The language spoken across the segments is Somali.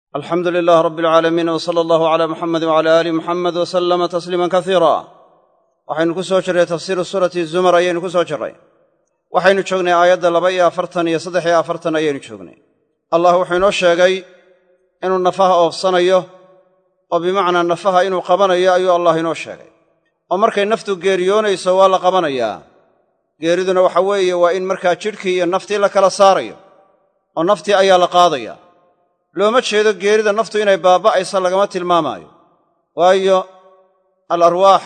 alxamdu lilaah rab alcaalamiin w sala allahu cala muxamedi wcala aali muxamed w salama tasliiman kasiira waxaynu ku soo jirray tafsiiru suurati zumar ayaynu ku soo jirray waxaynu joognay aayadda laba iyo afartan iyo saddex iyo afartan ayaynu joognay allah wuxuu inoo sheegay inuu nafaha oofsanayo oo bimacnaa nafaha inuu qabanayo ayuu allah inoo sheegay oo markay naftu geeriyoonayso waa la qabanayaa geeriduna waxa weeye waa in markaa jidhkii iyo naftii la kala saarayo oo naftii ayaa la qaadaya looma jeedo geerida naftu inay baaba'ayso lagama tilmaamaayo waayo al arwaax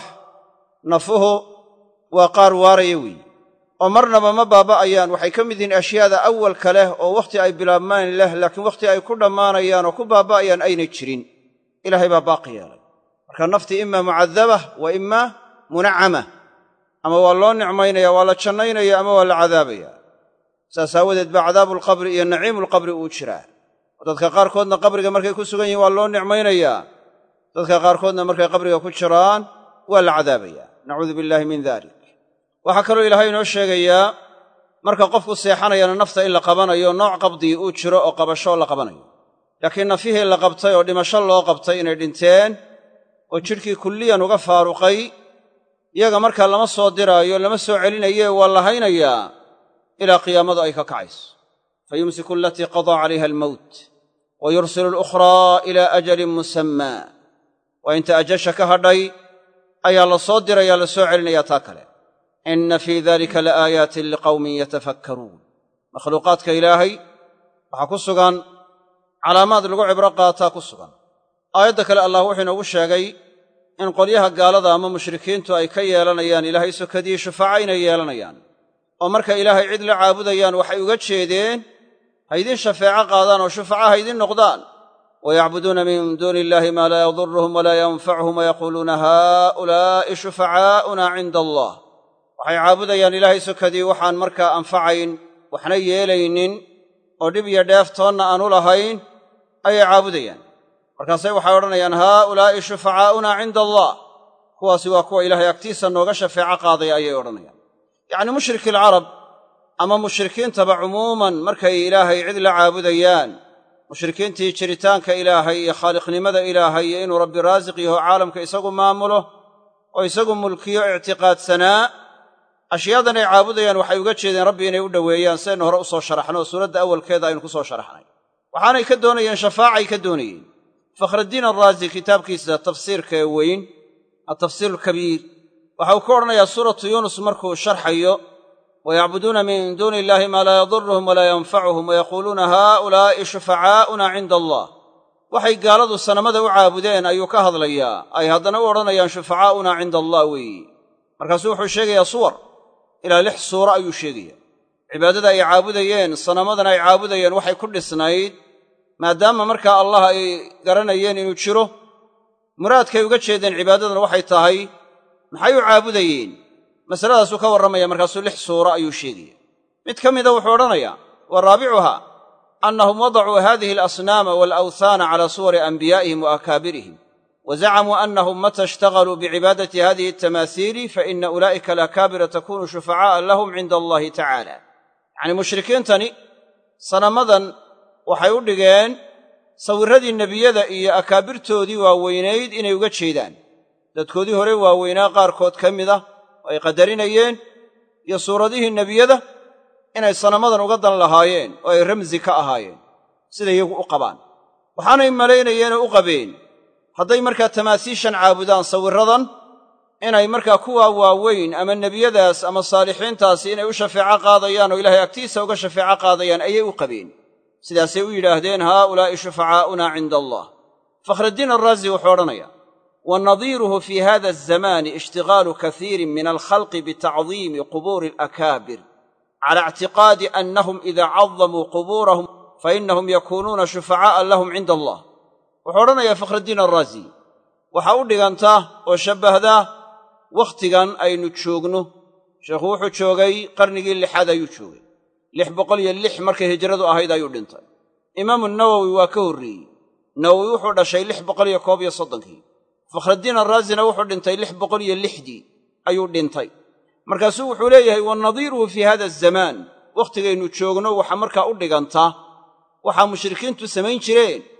nafuhu waa qaar waaraya weeye oo marnaba ma baaba'ayaan waxay ka mid yihiin ashyaada awalka leh oo wakhti ay bilaabmaan leh laakiin wakhti ay ku dhammaanayaan oo ku baaba'ayaan aynay jirin ilaahay baa baaqi yeelay marka naftii imaa mucadabah wa imaa munacama ama waa loo nicmaynaya waa la jannaynaya ama waa la cadaabaya saas aawadeed baa cadaabuulqabri iyo naciimuulqabri uu jiraa oo dadka qaarkoodna qabriga markay ku sugan yihin waa loo nicmaynayaa dadka qaarkoodna markay qabriga ku jiraan waa la cadaabaya nacuudu billaahi min dalik waxaa kaloo ilaahay inoo sheegayaa marka qofku seexanayana nafta in la qabanayo nooc qabdii uu jiro oo qabasho la qabanayo laakiin nafihii la qabtay oo dhimasho loo qabtay inay dhinteen oo jidhkii kulliyan uga faaruqay iyaga markaa lama soo diraayo lama soo celinaye waa la haynayaa ilaa qiyaamadu ay ka kacayso fa yumsiku alatii qadaa calayha almowt wa yursilu alukhraa ilaa ajalin musammaa waa inta ajasha ka hadhay ayaa la soo diraya la soo celinayaa taa kale inna fii dalika laaayaatin liqawmin yatafakkaruun makhluuqaadka ilaahay waxaa ku sugan calaamaad lagu cibro qaataa ku sugan aayadda kale allah wuxuu inoogu sheegay in qolyaha gaalada ama mushrikiintu ay ka yeelanayaan ilaahay sokadii shufaaca inay yeelanayaan oo marka ilaahay cid la caabudayaan waxay uga jeedeen ha ydin shafeeco qaadaan oo shufaca ha ydin noqdaan wayacbuduuna min duuni illahi maa laa yaduruhum walaa yanfacuhum wayaquuluuna haa'ulaa'i shufacaa'una cinda allah waxay caabudayaan ilaahay sokadii waxaan markaa anfacayn waxna yeelaynin oo dhib iyo dheeftoonna aanu lahayn ayay caabudayaan markaasay waxay odhanayaan haa'ulaa'i shufacaa'una cinda allah kuwaasi waa kuwa ilaahay agtiisa nooga shafeeco qaadaya ayay odhanayaan yacni mushriki alcarab ama mushrikiintaba cumuuman markay ilaahay cid la caabudayaan mushrikiintii jiritaanka ilaahay iyo khaaliqnimada ilaahay iyo inuu rabbi raasiq yaho caalamka isagu maamulo oo isagu mulkiyo ictiqaadsanaa ashyaadan ay caabudayaan waxay uga jeedeen rabbi inay u dhoweeyaan sidaynu hore u soo sharaxno oo suuradda awalkeeda aynu ku soo sharaxnay waxaanay ka doonayeen shafaacay ka doonayeen fakhraddiin alraazi kitaabkiisa tafsiirka ee weyn altafsiir alkabiir waxa uu ka odhanayaa suuratu yuunus markuu sharxayo wayacbuduuna min duuni illahi maa laa yaduruhum walaa yanfacuhum wayaquuluuna haa'ulaa'i shufacaa'una cinda allah waxay gaaladu sanamada u caabudeen ayuu ka hadlayaa ay haddana u odhanayaan shufacaa'una cinda allah weeye markaasuu wuxuu sheegayaa suwar ilaa lix suuro ayuu sheegaya cibaadada ay caabudayeen sanamadan ay caabudayeen waxay ku dhisnayd maadaama markaa allah ay garanayeen inuu jiro muraadkay uga jeedeen cibaadadan waxay tahay maxay u caabudayeen masaladaasuu ka warramaya markaasuu lix suuro ayuu sheegaya mid ka mida wuxuu odhanayaa wa raabicuha annahum wadacuu hadihi alasnaama waalawthaana cala suwari anbiyaa'ihim wa akaabirihim wa zacamuu annahum mata ishtagaluu bicibaadati hadihi altamaasiili fa ina ulaa'ika alakaabira takunu shufacaa'a lahum cinda allahi tacaala yacnii mushrikiintani sanamadan waxay u dhigeen sawirradii nebiyada iyo akaabirtoodii waaweynayd inay uga jeedaan dadkoodii hore waaweynaa qaarkood ka mid ah oo ay qadarinayeen iyo suuradihii nebiyada inay sanamadan uga dan lahaayeen oo ay ramsi ka ahaayeen siday iyagu u qabaan waxaanay malaynayeenoo u qabeen hadday markaa tamaasiishan caabudaan sawirradan inay markaa kuwaa waaweyn ama nebiyadaas ama saalixiintaasi inay u shafeeco qaadayaan oo ilaahay agtiisa uga shafeeco qaadayaan ayay u qabeen sidaasay u yidhaahdeen haa'ulaa'i shufacaa'una cinda allah fakhraddiin alraazi wuxuu odhanaya wa nadiiruhu fii hada azamaani ishtigaalu kasiirin min alkhalqi bitacdiimi qubuuri alakaabir cala ictiqaadi annahum ida cadamuu qubuurahum fainahum yakuunuuna shufacaa'a lahum cinda allah wuxuu odhanayaa fakhraddiin alraazi waxaa u dhigantaa oo shabbahdaa wakhtigan aynu joogno sheekhu wuxuu joogay qarnigii lixaad ayuu joogay lix boqol iyo lix markay hijradu ahayd ayuu dhintay imaamu nawowi waa ka horreeyey nawowi wuxuu dhashay lix boqol iyo koob iyo soddonkii fakhraddiin alraazina wuxuu dhintay lix boqol iyo lixdii ayuu dhintay markaasuu wuxuu leeyahay wa nadiiruhu fii hada azamaan wakhtigaynu joogno waxa markaa u dhigantaa waxaa mushrikiintu samayn jireen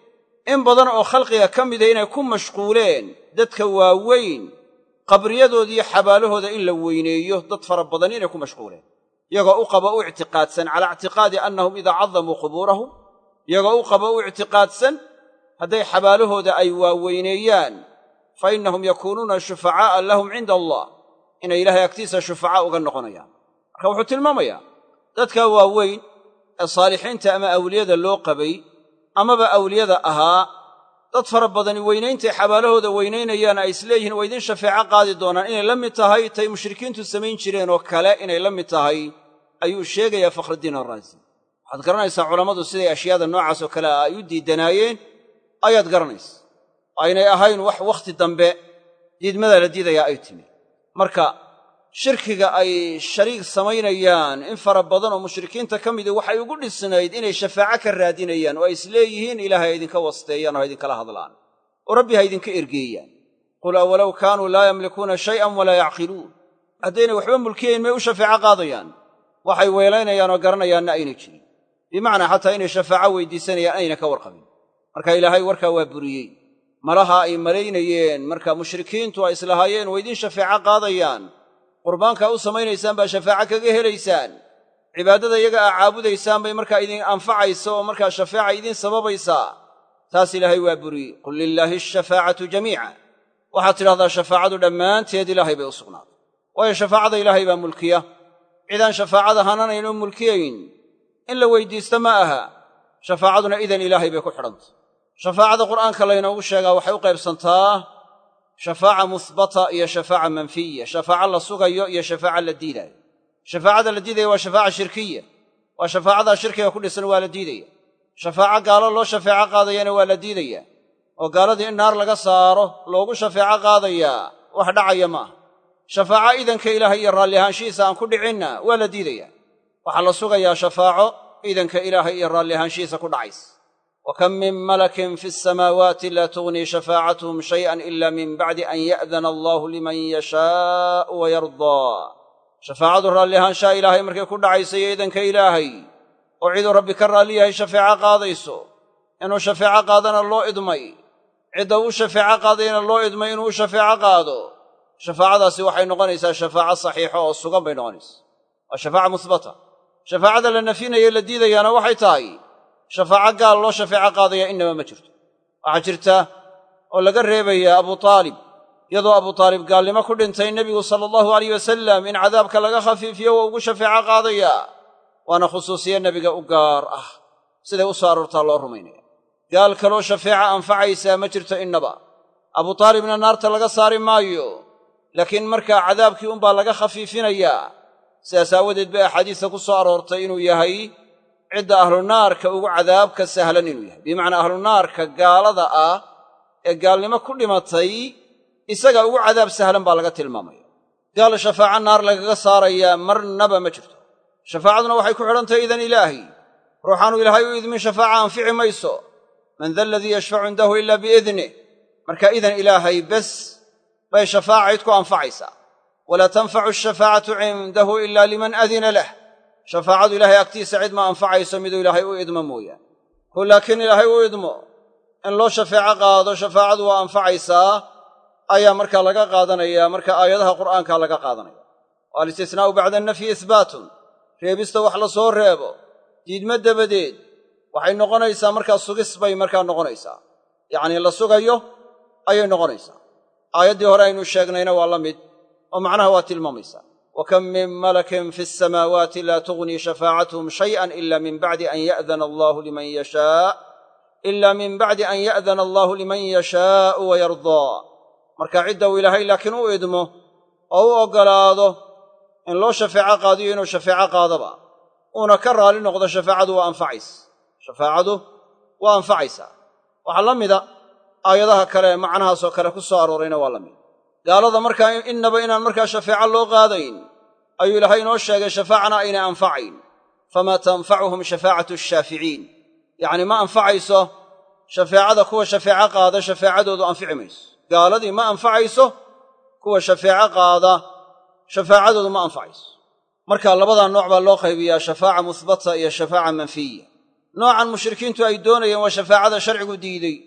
in badan oo khalqiga ka mida inay ku mashquuleen dadka waaweyn qabriyadoodiiyo xabaalahooda in la weyneeyo dad fara badan inay ku mashquuleen iyagoo u qaba u ictiqaadsan calaa ictiqaadi annahum idaa cadamuu qubuurahum iyagoo u qaba u ictiqaadsan hadday xabaalahooda ay waaweyneeyaan fa innahum yakuunuuna shufacaa'a lahum cinda allah inay ilaahay agtiisa shufacaa uga noqonayaan marka wuxuu tilmaamayaa dadka waaweyn ee saalixiinta ama awliyada loo qabay amaba awliyada ahaa dad fara badani weynayntaay xabaalahooda weynaynayaan ay isleeyihiin waa idin shafeeco qaadi doonaan inay la mid tahay tay mushrikiintu samayn jireen oo kale inay la mid tahay ayuu sheegayaa fakhrudiin arraasi waxaad garanaysaa culammadu siday ashyaada noocaas oo kale ah ay u diidanaayeen ayaad garanaysa aynay ahayn wax wakhti dambe diidmada la diidayaa ay timi marka shirkiga ay shariig samaynayaan in fara badan oo mushrikiinta ka midii waxay ugu dhisnayd inay shafaaco ka raadinayaan oo ay isleeyihiin ilaahay ha idinka wasteeyaan oo ha idinkala hadlaan oo rabbi ha idinka ergeeyaan qul awalow kaanuu laa yamlikuuna shay'an walaa yacqiluun haddaynay waxba mulkiyayn may u shafeeco qaadayaan waxay weelaynayaan oo garanayaanna aynay jirin bimacnaa xataa inay shafaaco weydiisanayaan ayna ka warqabin marka ilaahay warkaa waa buriyey malaha ay malaynayeen marka mushrikiintu ay islahaayeen waa idiin shafeeco qaadayaan qurbaankaa u samaynaysaan baa shafaaco kaga helaysaan cibaadada iyaga aa caabudaysaan bay markaa idin anfacaysa oo markaa shafeeca idiin sababaysaa taas ilaahay waa buriyey qul lilaahi ashafaacatu jamiica waxaad tidhahdaa shafaacadu dhammaanteed ilaahay bay u sugnaaday waayo shafaacada ilaahay baa mulkiya cidaan shafaacada hananayn oo mulkiyayn in la weydiista ma aha shafaacaduna idan ilaahay bay ku xidhantay shafaacada qur'aanka laynoogu sheegaa waxay u qaybsantaa shafaaca muhbata iyo shafaaca manfiya shafaaca la sugayo iyo shafaaca la diidaayo shafaacada la diidaya waa shafaaca shirkiya waa shafaacadaa shirkiga ku dhisan waa la diidaya shafaaco gaalo loo shafeeco qaadayana waa la diidaya oo gaaladii in naar laga saaro loogu shafeeco qaadayaa wax dhacaya ma aha shafaaco idanka ilaahay iyo raalli ahaanshihiisa aan ku dhicinna waa la diidaya waxaa la sugayaa shafaaco idanka ilaahay iyo raalli ahaanshihiisa ku dhacaysa wa kam min malakin fi asamaawaati laa tugnii shafaacatuhum shay'an ila min bacdi an ya'dana allahu liman yashaa'u wa yardaa shafaacadu raalli ahaanshaha ilaahay markay ku dhacaysa iyo idanka ilaahay oo ciduu rabbi ka raalli yahay shafeeco qaadayso inuu shafeeco qaadana loo idmay cidda uu shafeeco qaadayana loo idmay inuu u shafeeco qaado shafaacadaasi waxay noqonaysaa shafaaco saxiixo oo sugan bay noqonaysaa waa shafaaca musbata shafaacada la nafyinayo la diidayaana waxay tahay shafaaco gaal loo shafeeco qaadaya innaba ma jirto waxaa jirta oo laga reebayaa abu taalib iyadoo abu taalib gaalnimo ku dhintay nebigu sala allahu alayh wasalam in cadaabka laga khafiifiyo waa ugu shafeeco qaadayaa waana khusuusiye nebiga u gaar ah siday u soo aroortaa loo rumaynaya gaal kaloo shafeeca anfacaysaa ma jirto innaba abu taalibna naarta laga saari maayo laakiin markaa cadaabkii unbaa laga khafiifinayaa sidaas aawadeed bay axaadiista ku soo aroortay inuu yahay cidda ahlunaarka ugu cadaabka sahlan inuu yahay bimacnaa ahlunaarka gaalada ah ee gaalnimo ku dhimatay isaga ugu cadaab sahlan baa laga tilmaamaya gaal shafaaco naar lagaga saarayaa marnaba ma jirto shafaacaduna waxay ku xidhantahay idan ilaahi ruuxaanu ilaahay u idmin shafaaca anfici mayso man da aladii yashfacu cindahu ila biidnih marka idan ilaahay bes bay shafaacayd ku anfacaysaa walaa tanfacu ashafaacatu cindahu ila liman adina lah shafaacadu ilaahay agtiisa cid ma anfacayso miduu ilaahay u idmo mooyaane ku laakiin ilaahay u idmo in loo shafeeco qaado shafaacadu waa anfacaysaa ayaa markaa laga qaadanaya marka aayadaha qur'aanka laga qaadanaya o alistisnaa'u bacda annafyi ihbaatun reebista wax la soo reebo diidmo dabadeed waxay noqonaysaa markaa sugis bay markaa noqonaysaa yacnii la sugayo ayay noqonaysaa aayaddii hore aynu sheegnayna waa la mid oo macnaha waa tilmaamaysaa wa kam min malakin fi asamaawaati laa tugnii shafaacatuhum shay'an ila min bacdi an ya'dana allahu liman yashaa ila min bacdi an ya'dana allahu liman yashaa'u wa yardaa marka cidda uu ilaahay laakiin u idmo oo u oggolaado in loo shafeeco qaadiyo inuu shafeeco qaadaba uuna ka raali noqdo shafaacadu waa anfacaysa shafaacadu waa anfacaysaa waxaa la mida aayadaha kale ee macnahaasoo kale ku soo aroorayna waa la mid gaalada markaa innaba inaan markaa shafeeco loo qaadayn ayuu ilaahay inoo sheegay shafaacana aynay anfacayn famaa tanfacuhum shafaacatu ashaaficiin yacnii ma anfacayso shafeecada kuwa shafeeco qaada shafeecadoodu anfici mayso gaaladii ma anfacayso kuwa shafeeco qaada shafaacadoodu ma anfacayso marka labadaa nooc baa loo qaybiyaa shafaaca muhbata iyo shafaaca manfiya noocan mushrikiintu ay doonayeen waa shafaacada sharcigu diidey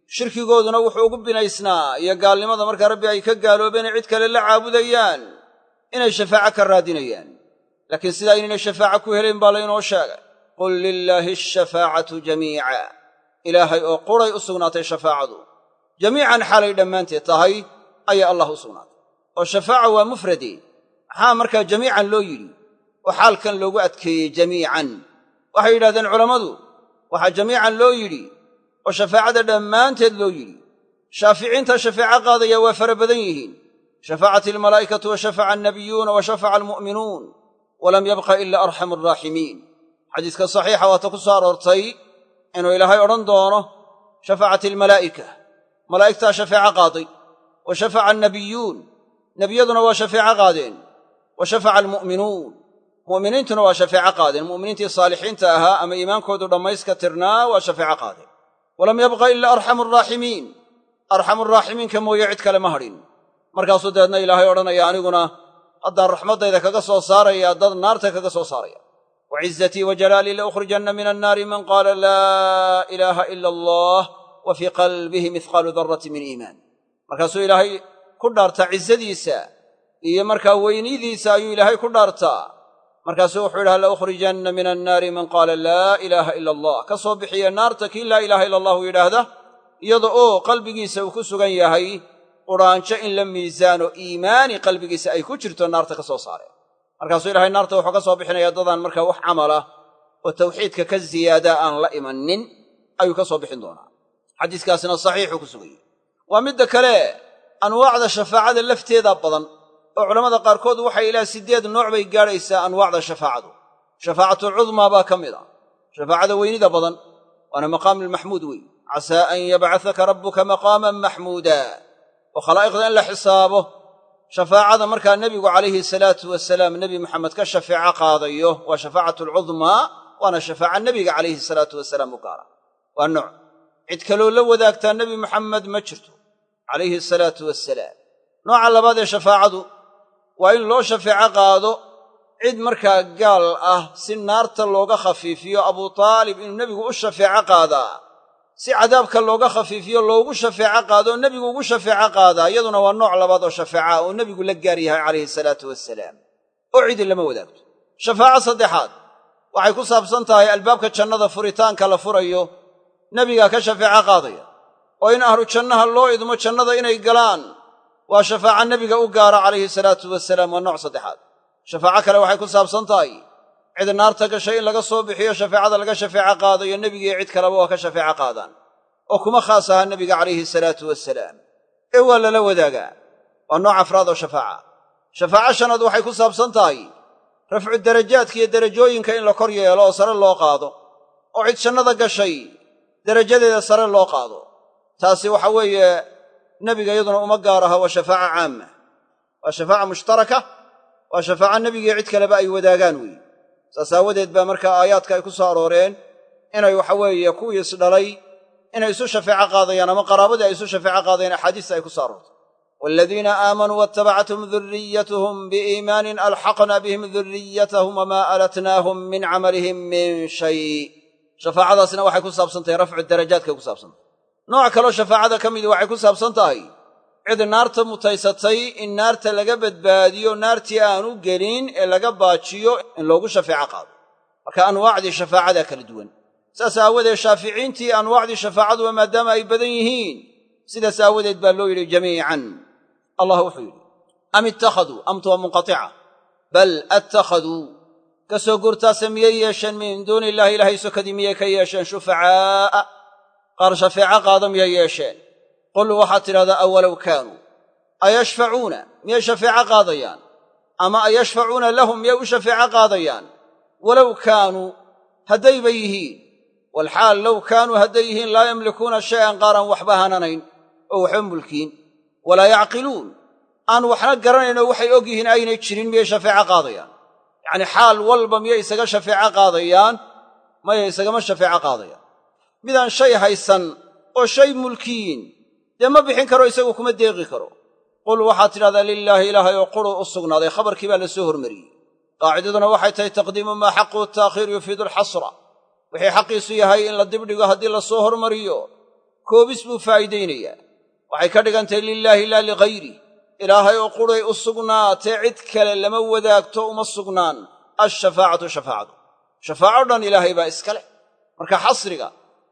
shirkigooduna wuxuu ugu binaysnaa iyo gaalnimada markaa rabbi ay ka gaaloobeen cid kale la caabudayaan inay shafaaco ka raadinayaan laakiin sidaa inaynay shafaaco ku helayn baa laynoo sheegay qul lilaahi ashafaacatu jamiica ilaahay oo quray u sugnaatay shafaacadu jamiican xaalay dhammaanteed tahay ayaa allah u sugnaatay oo shafaaca waa mufrade maxaa markaa jamiican loo yidhi oo xaalkan loogu adkeeyey jamiican waxay yidhahdeen culammadu waxaa jamiican loo yidhi oo shafaacada dhammaanteed loo yidhi shaaficiinta shafaaco qaadaya waa fara badan yihiin shafacat almalaa'ikatu wa shafaca annabiyuuna wa shafaca almu'minuun walam yabqa ila arxamu araaximiin xadiiska saxiixa waata ku soo aroortay inuu ilaahay odhan doono shafacat almalaa'ika malaa'igtaa shafeeco qaaday wa shafaca annabiyuun nebiyaduna waa shafeeco qaadeen wa shafaca almu'minuun mu'miniintuna waa shafeeco qaadeen mu'miniintii saalixiinta ahaa ama iimaankoodu dhammayska tirnaa waa shafeeco qaadeen walam yabqa ila arxamu araaximiin arxamu araaximiinka mooye cid kale ma hadhin markaasuu dabeedna ilaahay odhanaya aniguna haddaan raxmaddayda kaga soo saaraya dad naarta kaga soo saaraya wa cizatii wa jalaalii laukhrijanna min annaari man qaala laa ilaaha ila allah wa fii qalbihi mihqaalu darrati min iimaan markaasuu ilaahay ku dhaartaa cizadiisa iyo markaa weynidiisa ayuu ilaahay ku dhaartaa markaasuu wuxuu yidhaha laukhrijanna min annaari man qaala laa ilaaha ila allah ka soo bixiya naarta kii laa ilaaha ila allahu yidhaahda iyada oo qalbigiisa uu ku sugan yahay qudhaanjo in la miisaano iimaani qalbigiisa ay ku jirto naarta ka soo saareen markaasuu ilahay naarta wuxuu ka soo bixinaya dadaan markaa wax camalah oo tawxiidka ka ziyaadaa aan la imannin ayuu ka soo bixin doonaa xadiiskaasina saxiixuu ku suganyey waa midda kale anwaacda shafaacada lafteeda badan oo culammada qaarkood waxay ilaa siddeed nooc bay gaadhaysaa anwaacda shafaacadu shafaacatlcudmaa baa ka mid a shafaacada weynida badan waana maqaamulmaxmuud wey casaa an yabcasaka rabbuka maqaaman maxmuuda oo khalaa'iqda in la xisaabo shafaacada markaa nebigu calayhi salaatu wasalaam nebi maxamed ka shafeeco qaadayo waa shafaacatulcudmaa waana shafaaca nebiga calayhi salaatu wasalaam u gaara waa nooc cid kaloo la wadaagtaa nebi maxamed ma jirto calayhi asalaatu wasalaam nooca labaad ee shafaacadu waa in loo shafeeco qaado cid markaa gaal ah si naarta looga khafiifiyo abuu taalib inuu nebigu u shafeeco qaadaa si cadaabka looga khafiifiyo loogu shafeeco qaado nebigu ugu shafeeco qaadaa iyaduna waa nooc labaad oo shafeeca oo nebigu la gaar yahay calayhi salaatu wasalaam oo cidi lama wadaagto shafaaco saddexaad waxay ku saabsan tahay albaabka jannada furitaanka la furayo nebigaa ka shafeeco qaadaya oo in ahlu jannaha loo idmo jannada inay galaan waa shafaaca nebiga u gaara calayhi salaatu wasalaam waa nooc saddexaad shafaaco kale waxay ku saabsan tahay cid naarta gashay in laga soo bixiyo shafeecada laga shafeeco qaadayo nebigiiyo cid kaleba waa ka shafeeco qaadaan oo kuma khaas aha nebiga calayhi salaatu wasalaam ee waa lala wadaagaa waa nooc afraad oo shafaaca shafaaco shanaad waxay ku saabsan tahay rafcu darajaadka iyo derajooyinka in la kor yeelo oo sare loo qaado oo cid jannada gashay derajadeeda sare loo qaado taasi waxa weeye nebiga iyaduna uma gaar aha waa shafaaca caama waa shafaaca mushtaraka waa shafaaca nebigiiyo cid kaleba ay wadaagaan weeye saas aawadeed baa markaa aayaadka ay ku soo arooreen inay waxa weeye kuwii isdhalay inay isu shafeeco qaadayaan ama qaraabadii ay isu shafeeco qaadayaan axaadiista ay ku soo aroortay waaladiina aamanuu waatabacathum duriyatuhum biiimaanin alxaqna bihim duriyatahum wamaa alatnaahum min camalihim min shay shafaacadaasna waxay ku saabsan tahay rafcu darajaadkay ku saabsantahay nooc kaloo shafaacada ka midii waxay ku saabsan tahay cid naarta mutaysatay in naarta laga badbaadiyo naartii aanu gelin ee laga baajiyo in loogu shafeeco qaado marka anwaacdii shafaacadaa kala duwan saas aawadeed shaaficiintii anwaacdii shafaacaduba maadaama ay badan yihiin sidaas aawadeed baa loo yidhi jamiican allah wuxuu yidhi am ittakhaduu amtu waa munqatica bal attakhaduu ka soo gurtaase miyay yeesheen min duuni illahi ilaahay sokadii miyay ka yeesheen shufacaa'a qaar shafeeco qaada miyay yeesheen qul waxaad tidhahdaa awalow kaanuu ayashfacuuna miyay shafeeco qaadayaan ama ayashfacuuna lahum miyay u shafeeco qaadayaan walow kaanuu haddayba yihiin walxaal low kaanuu hadday yihiin laa yamlikuuna shay'an qaaran waxba hananayn oo waxba mulkiin walaa yacqiluun aan waxna garanaynoo waxay og yihiin aynay jirin miyay shafeeco qaadayaan yacnii xaal walba miyay isaga shafeeco qaadayaan maya isagama shafeeco qaadayaan midaan shay haysan oo shay mulkiyin dee ma bixin karo isagu kuma deeqi karo qul waxaad tidhahdaa lilaahi ilaahay oo quruu u sugnaaday khabarkii baa la soo hormariyey qaacidaduna waxay tahay taqdiimu maa xaqu ta'khiir yufiidu alxasra wixii xaqiisu yahay in la dibdhigo haddii la soo hormariyo koobis buu faa'iidaynayaa waxay ka dhigantahay lilaahi laa lighayrih ilaahay oo quray u sugnaatee cid kale lama wadaagto uma sugnaan alshafaacatu shafaacadu shafaaco dhan ilaahay baa iska leh marka xasriga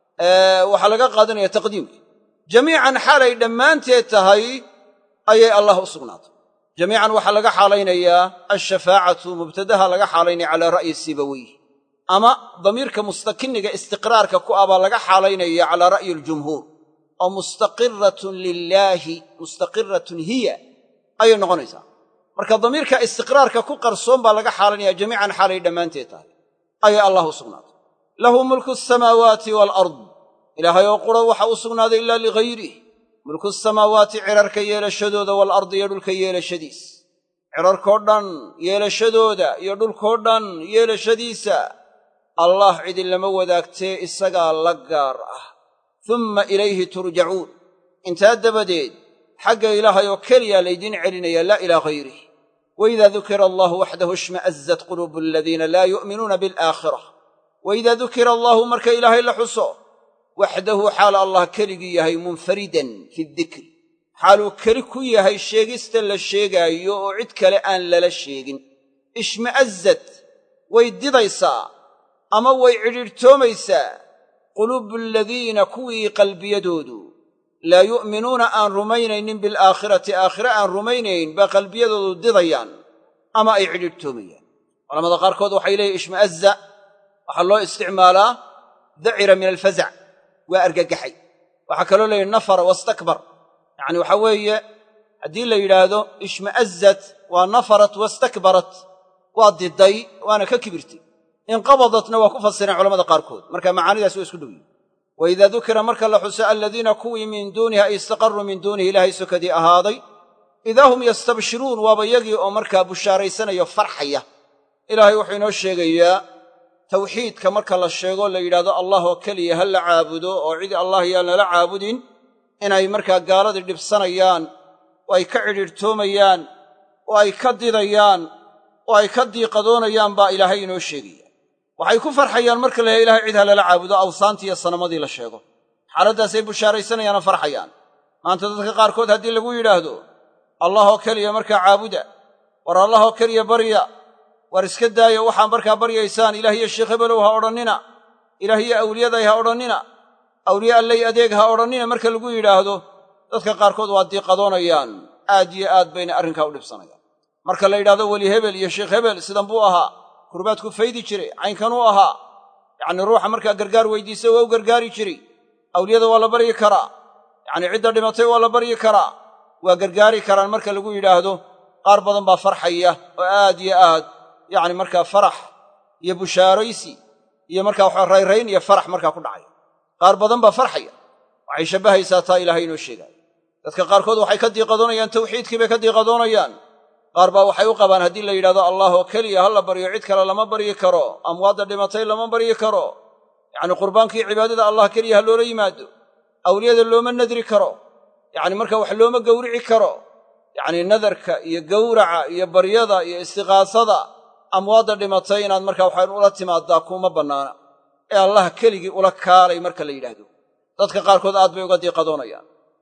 waxaa laga qaadanaya taqdiimka jamiican xaalay dhammaanteed tahay ayay allah u sugnaatay jamiican waxaa laga xaalaynayaa alshafaacatu mubtadaha laga xaalaynaya calaa ra'yi sibaweyh ama damiirka mustakiniga istiqraarka ku ah baa laga xaalaynaya calaa ra'yi aljumhuur oo mustaqiratun lilaahi mustaqiratun hiya ayay noqonaysaa marka damiirka istiqraarka ku qarsoon baa laga xaalanaya jamiican xaalay dhammaanteed tahay ayay allah u sugnaatay lahu mulku asamaawaati waalard ilaahay oo qura waxa u sugnaaday ilaa ligayrih mulku samaawaati cirarka yeelashadooda waalardi iyo dhulka yeelashadiis cirarkoo dhan yeelashadooda iyo dhulkoo dhan yeelashadiisa allah cidi lama wadaagtee isagaa la gaar ah umma ilayhi turjacuun intaa dabadeed xagga ilaahay oo keliyaa laydiin celinaya laa ilaa hayrih waidaa dukira allahu waxdahu ishma'azat quluubu aladiina laa yu'minuuna bilaakhira waidaa dukira allaahu marka ilaahay la xuso waxdahu xaal allah keligii yahay munfaridan fi dikri xaaluu keli ku yahay sheegista la sheegaayo oo cid kale aan lala sheegin ishma'azat way didaysaa ama way cidhiidhtoomaysaa quluubu aladiina kuwii qalbiyadoodu laa yu'minuuna aan rumaynaynin bilaakhirati aakhire aan rumaynayn baa qalbiyadoodu didayaan ama ay cidhiidhtoomayaan culamada qaarkood waxay leeyihin ishma'azza waxaa loo isticmaalaa dacira min alfazac waa argagaxay waxaa kaloo leeyihi nafara wastakbar yacni waxaa weeye haddii la yidhaahdo ishma'azzat waa nafarat wastakbarat waa diday waana ka kibirtay inqabadatna waa ku fasireen culamada qaarkood marka macaanidaas waa isku dhow yihin wa idaa dukira marka la xuso aladiina kuwii min duunihi ay istaqaruu min duunihi ilaahay sokadii ahaaday idaa hum yastabshiruun waaba yagii oo markaa bushaaraysanayo farxaya ilaahay wuxuu inoo sheegayaa tawxiidka marka la sheego la yidhahdo allah oo keliya ha la caabudo oo cid allah yaan lala caabudin inay markaa gaaladii dhibsanayaan oo ay ka cidhiidhtoomayaan oo ay ka didayaan oo ay ka diiqadoonayaan baa ilaahay inoo sheegaya waxay ku farxayaan marka la ilahay cid ha lala caabudo awsaantii iyo sanamadii la sheego xaaladdaasay bushaaraysanayaanoo farxayaan maanta dadka qaarkood haddii lagu yidhaahdo allah oo keliya markaa caabuda war allah oo keliya barya war iska daaya waxaa markaa baryaysaan ilaah iyo sheekh hebelow ha odhannina ilaah iyo awliyaday ha odhannina awliye allay adeeg ha odhannina marka lagu yidhaahdo dadka qaarkood waa diiqadoonayaan aad iyo aad bayna arrinkaa u dhibsanayaan marka la yidhahdo weli hebel iyo sheekh hebel sidan buu ahaa kurbaadku faydi jiray caynkanuu ahaa yacnii ruuxa markaa gargaar weydiisa waa u gargaari jiray awliyada waa la baryi karaa yacnii cidda dhimatay waa la baryi karaa waa gargaari karaan marka lagu yidhaahdo qaar badan baa farxaya oo aad iyo aad yacni markaa farax iyo bushaaraysi iyo markaa waxa rayrayn iyo farax markaa ku dhacaya qaar badan baa farxaya waxay shabbahaysaa taa ilaahay inoo sheegaayo dadka qaarkood waxay ka diiqadoonayaan tawxiidkii bay ka diiqadoonayaan qaar baa waxay u qabaan haddii la yidhahdo allah oo keliya ha la baryo cid kale lama baryi karo amwaadda dhimatay lama baryi karo yacni qurbaankii cibaadada allah keliya ha loola yimaado awliyada looma nadri karo yacni marka wax looma gowrici karo yacnii nadarka iyo gowraca iyo baryada iyo istiqaasada amwaadda dhimatay inaad markaa waxaan ula timaaddaa kuuma bannaana ee allah keligii ula kaalay marka la yidhaahdo dadka qaarkood aad bay uga diiqadoonayaan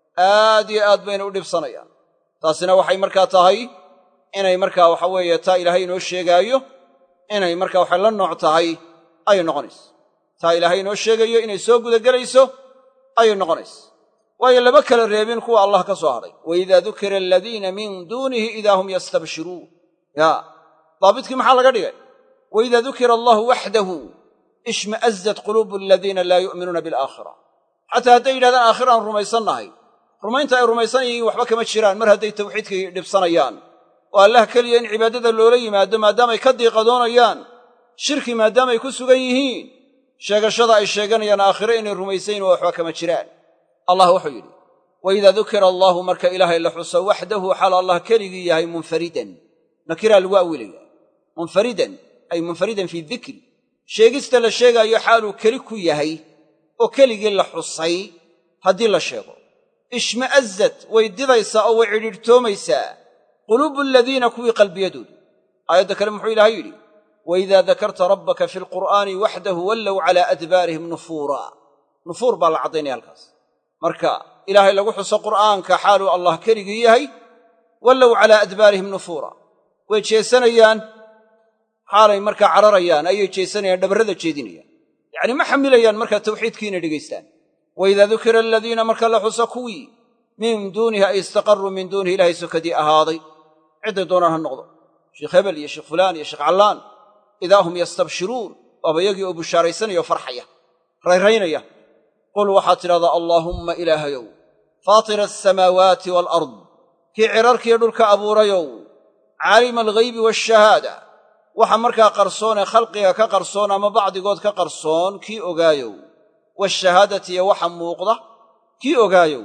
aad iyo aad bayna u dhibsanayaan taasina waxay markaa tahay inay markaa waxa weeye taa ilaahay inoo sheegaayo inay markaa waxay la nooc tahay ayay noqonaysa taa ilaahay inoo sheegayo inay soo gudagelayso ayay noqonaysa waayo lama kala reebin kuwa allah ka soo hadhay waidaa dukira aladiina min duunihi idaa hum yastabshiruun yaa daabidkii maxaa laga dhigay waidaa dukira allahu waxdahu ishma'azat quluubu aladiina laa yu'minuuna bilaakhira xataa hadday yidhahdaan aakhira aan rumaysannahay rumaynta ay rumaysan yihiin waxba kama jiraan mar hadday tawxiidkii dhibsanayaan oo allah keliya in cibaadada loola yimaado maadaamay ka diiqadoonayaan shirki maadaamay ku sugan yihiin sheegashada ay sheeganayaan aakhire inay rumaysayn oo waxba kama jiraan allah wuxuu yidhi waidaa dukira allaahu marka ilaahay la xuso waxdahu xaal allah keligii yahay munfaridan nakiraa lagu awilaya munfaridan ay munfaridan fii dikri sheegista la sheegaayo xaaluu keli ku yahay oo keligii la xusay haddii la sheego ishma'azat way didaysaa oo way cidhiidhtoomaysaa quluubu aladiina kuwii qalbiyadoodu aayadda kale muxuu ilaahay yidhi waidaa dakarta rabbaka fi lqur'aani waxdahu wallow calaa adbaarihim nufuura nufuur baa la caddaynaya halkaas marka ilaahay lagu xuso qur'aanka xaaluu allah keligii yahay wallow calaa adbaarihim nufuura way jeesanayaan xaalay markaa cararayaan ayay jeesanayaan dhabarrada jeedinayaan yacni ma xamilayaan markaa tawxiidkii inay dhegaystaan wa idaa dukira aladiina marka la xuso kuwii min duunihi ay istaqarruu min duunihi ilaahay sokadii ahaaday cidday doonaan ha noqdo sheekh hebel iyo sheekh fulaan iyo sheekh callaan idaa hum yastabshiruun waaba yagii oo bushaaraysanaya oo farxaya rayraynaya qul waxaad tidhahdaa allaahumma ilaahayow faatira asamaawaati waalard kii cirarkiiyo dhulka abuurayow caalima alghaybi waashahaada waxa markaa qarsoon ee khalqiga ka qarsoon ama bacdigood ka qarsoon kii ogaayow waashahaadati iyo waxa muuqda kii ogaayow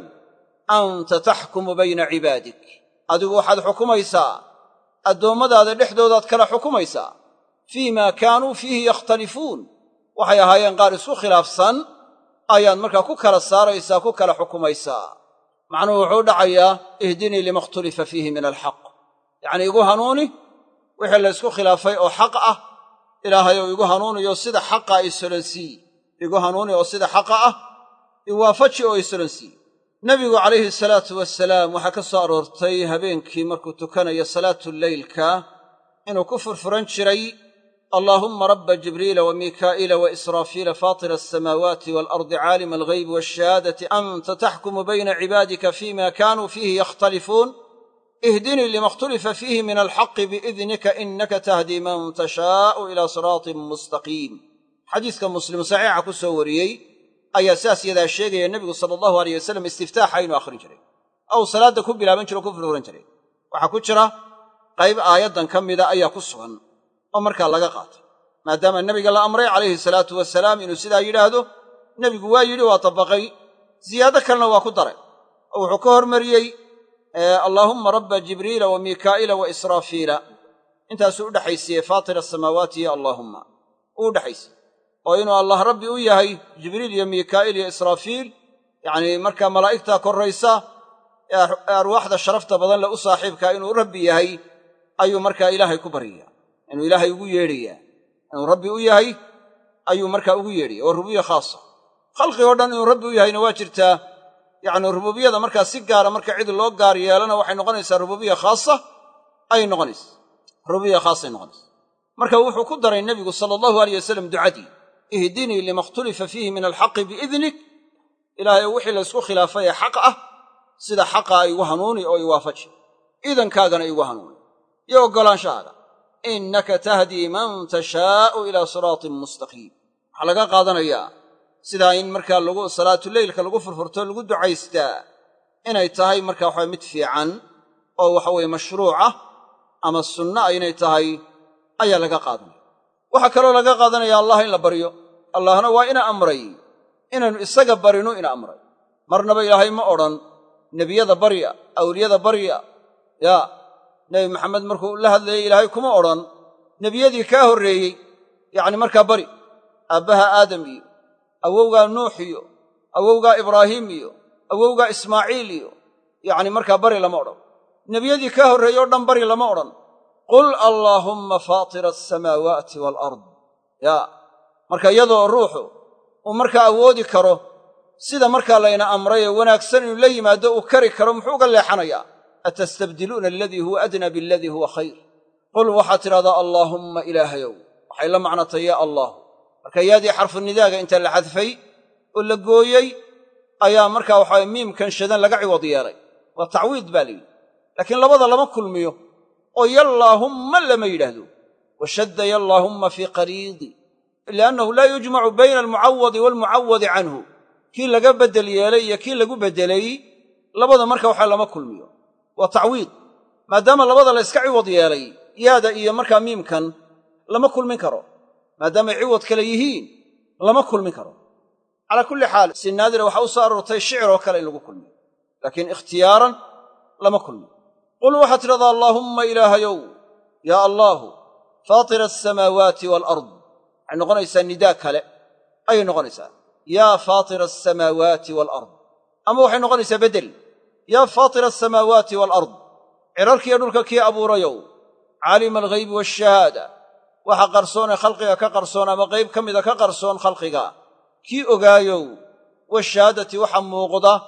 anta taxkumu bayna cibaadik adigu waxaad xukumaysaa addoommadaada dhexdoodaad kala xukumaysaa fii maa kaanuu fiihi yakhtalifuun waxay ahaayeen qaar isku khilaafsan ayaad markaa ku kala saaraysaa ku kala xukumaysaa macnuhu wuxuu dhacayaa ihdinii lima ikhtulifa fiihi min alxaq yacnii igu hanuuni wixii laysku khilaafay oo xaq ah ilaahayow igu hanuuniyo sida xaqa isolonsii igu hanuuni oo sida xaqa ah iwaafaji oo isolonsii nebigu calayhi salaatu wasalaam waxaa ka soo aroortay habeenkii markuu tukanayo salaatuleylka inuu ku furfuran jiray allaahumma rabba jibriila wa miikaa'iila wa israafiila faatira alsamaawaati waalardi caalima alghaybi waashahaadati anta taxkumu bayna cibaadika fiima kaanuu fiihi yakhtalifuun ihdinii lima ikhtulifa fiihi min alxaqi biidnika innaka tahdii man tashaa'u ilaa siraatin mustaqiim xadiiska muslim saxiixa ku soo wariyey ayaa sidaas yadaa sheegaya nebigu sala allahu aleyh wasalam istiftaaxa inuu akhrin jiray ou salaadda ku bilaaban jiro o ku furfuran jiray waxaa ku jira qayb aayaddan ka mida ayaa ku sugan oo markaa laga qaatay maadaama nebiga la amray calayhi salaatu wasalaam inuu sidaa yidhaahdo nebigu waa yidhi waa tabaqay ziyaado kalena waa ku daray oo wuxuu ka hormariyey allaahumma rabba jibriila wa miikaa'iila wa israafiila intaasuu u dhexaysiiyey faatira asamaawaati ya allaahumma uu u dhexaysiyey oo inuu allah rabbi u yahay jibriil iyo miikaa'iil iyo israafiil yacnii markaa malaa'igtaa korraysa ee arwaaxda sharafta badan leh u saaxiibkaa inuu rabbi yahay ayuu markaa ilaahay ku baryaya inuu ilaahay ugu yeedhayaa inuu rabbi u yahay ayuu markaa ugu yeedhaya waa rububiya khaasa khalqigoo dhan inuu rabbi u yahayna waa jirtaa yacni rububiyada markaa si gaara marka cid loo gaar yeelana waxay noqonaysaa rububiya khaasa ayay noqonaysa rububiya khaasay noqonaysa marka wuxuu ku daray nebigu sala allahu aleyh wasalam ducadii ihdinii lima ikhtulifa fiihi min alxaqi biidnik ilaahay oo wixii laysku khilaafay ee xaq ah sida xaqaa igu hanuuni oo iwaafaji iidankaagana igu hanuuni iyo oggolaanshahaaga innaka tahdii man tashaa'u ilaa siraatin mustaqiim waxaa laga qaadanayaa sidaa in markaa lagu salaatuleylka lagu furfurto lagu ducaystaa inay tahay markaa waxaa mid fiican oo waxaweye mashruuc ah ama sunna ah inay tahay ayaa laga qaadanaya waxaa kaloo laga qaadanaya allah in la baryo allahna waa ina amray inaynu isaga barinu ina amray marnaba ilaahay ma odhan nebiyada barya awliyada barya yaa nebi maxamed markuu la hadlayey ilaahay kuma odhan nebiyadii kaa horreeyey yacni markaa bari aabbaha aadam iyo awowgaa nuux iyo awowgaa ibraahiim iyo awowgaa ismaaciil iyo yacni markaa bari lama odhan nebiyadii kaa horreeyey o dhan bari lama odhan qul allaahumma faatira asamaawaati waalard yaa marka iyadoo ruuxu uu markaa awoodi karo sida markaa layna amray ee wanaagsan inuu la yimaado uu kari karo muxuu uga leexanayaa atastabdiluuna aladii huwa adnaa bialadii huwa khayr qul waxaad tidhahdaa allaahumma ilaahayow waxay la macnatay yaa allah marka yaadii xarfunidaaga inta la xadfay oo la gooyey ayaa markaa waxaa miimkan shadan laga ciwad yeelay waa tacwiid baa layidhi laakiin labada lama kulmiyo oo yallaahumma lama yidhaahdo wa shadda yallaahumma fii qariidi liannahu laa yujmacu bayna almucawadi waalmucawadi canhu kii laga beddel yeelay iyo kii lagu beddelay labada marka waxaa lama kulmiyo waa tacwiid maadaama labada la yska ciwad yeelay yaada iyo markaa miimkan lama kulmin karo maadaamay ciwad kale yihiin lama kulmin karo calaa kulli xaal si naadira waxaa u soo aroortay shiciroo kale in lagu kulmiyo laakiin ikhtiyaaran lama kulmiyo qul waxaad tidhahdaa allaahumma ilaahayow yaa allaahu faatira asamaawaati waalard waxay noqonaysaa nidaa kale ayay noqonaysaa yaa faatira asamaawaati waalard ama waxay noqonaysaa beddel yaa faatira asamaawaati waalard cirarkiiyo dhulka kii abuurayow caalima alghaybi waashahaada waxa qarsoonee khalqiga ka qarsoon ama qayb ka mida ka qarsoon khalqiga kii ogaayow washahaadati waxa muuqda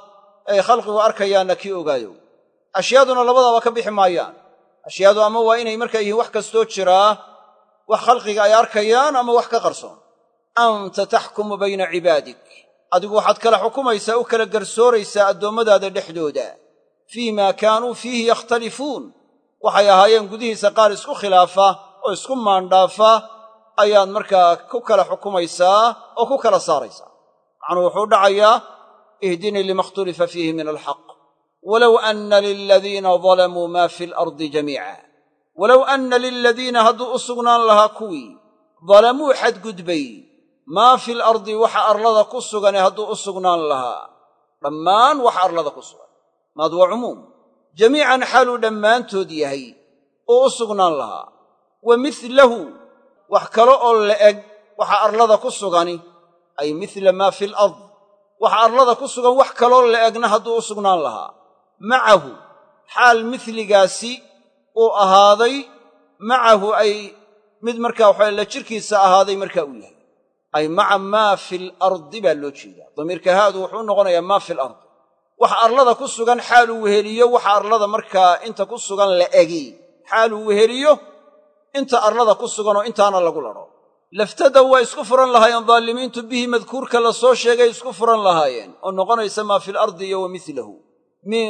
ay khalqigu arkayaanna kii ogaayow ashyaaduna labadaaba ka bixi maayaan ashyaadu ama waa inay markaa yihiin wax kastoo jiraa wax khalqiga ay arkayaan ama wax ka qarsoon anta taxkumu bayna cibaadik adigu waxaad kala xukumaysaa u kala garsooraysaa addoommadaada dhexdooda fii maa kaanuu fiihi yakhtalifuun waxay ahaayeen gudihiisa qaar isku khilaafa oo isku maandhaafa ayaad markaa ku kala xukumaysaa oo ku kala saaraysaa macnuu wuxuu dhacayaa ihdinii lima ikhtulifa fiihi min alxaq walow anna liladiina dalamuu maa fi alardi jamiica walow anna liladiina hadduu u sugnaan lahaa kuwii dalamuu xadgudbay maa fi alardi waxa arlada ku sugane hadduu u sugnaan lahaa dhammaan waxa arlada ku sugan maad waa cumuum jamiican xaaluu dhammaantood yahay uu u sugnaan lahaa wa milahu wax kale oo la eg waxa arlada ku sugani ay mila maa fi alard waxa arlada ku sugan wax kaloo la egna hadduu u sugnaan lahaa macahu xaal miligaasi uu ahaaday macahu ay mid markaa waxa la jirkiisa ahaaday markaa uu yahay ay maca maa fi alardi baa loo jeedaa damiirka haadu wuxuu noqonayaa maa fi alard waxa arlada ku sugan xaaluu weheliyo waxa arlada markaa inta ku sugan la egi xaaluu weheliyo inta arlada ku sugan oo intaana lagu ladho laftadow waa isku furan lahaayeen daalimiintu bihi madkuurka la soo sheegay isku furan lahaayeen oo noqonaysa maa fi alardi iyo wa milahu min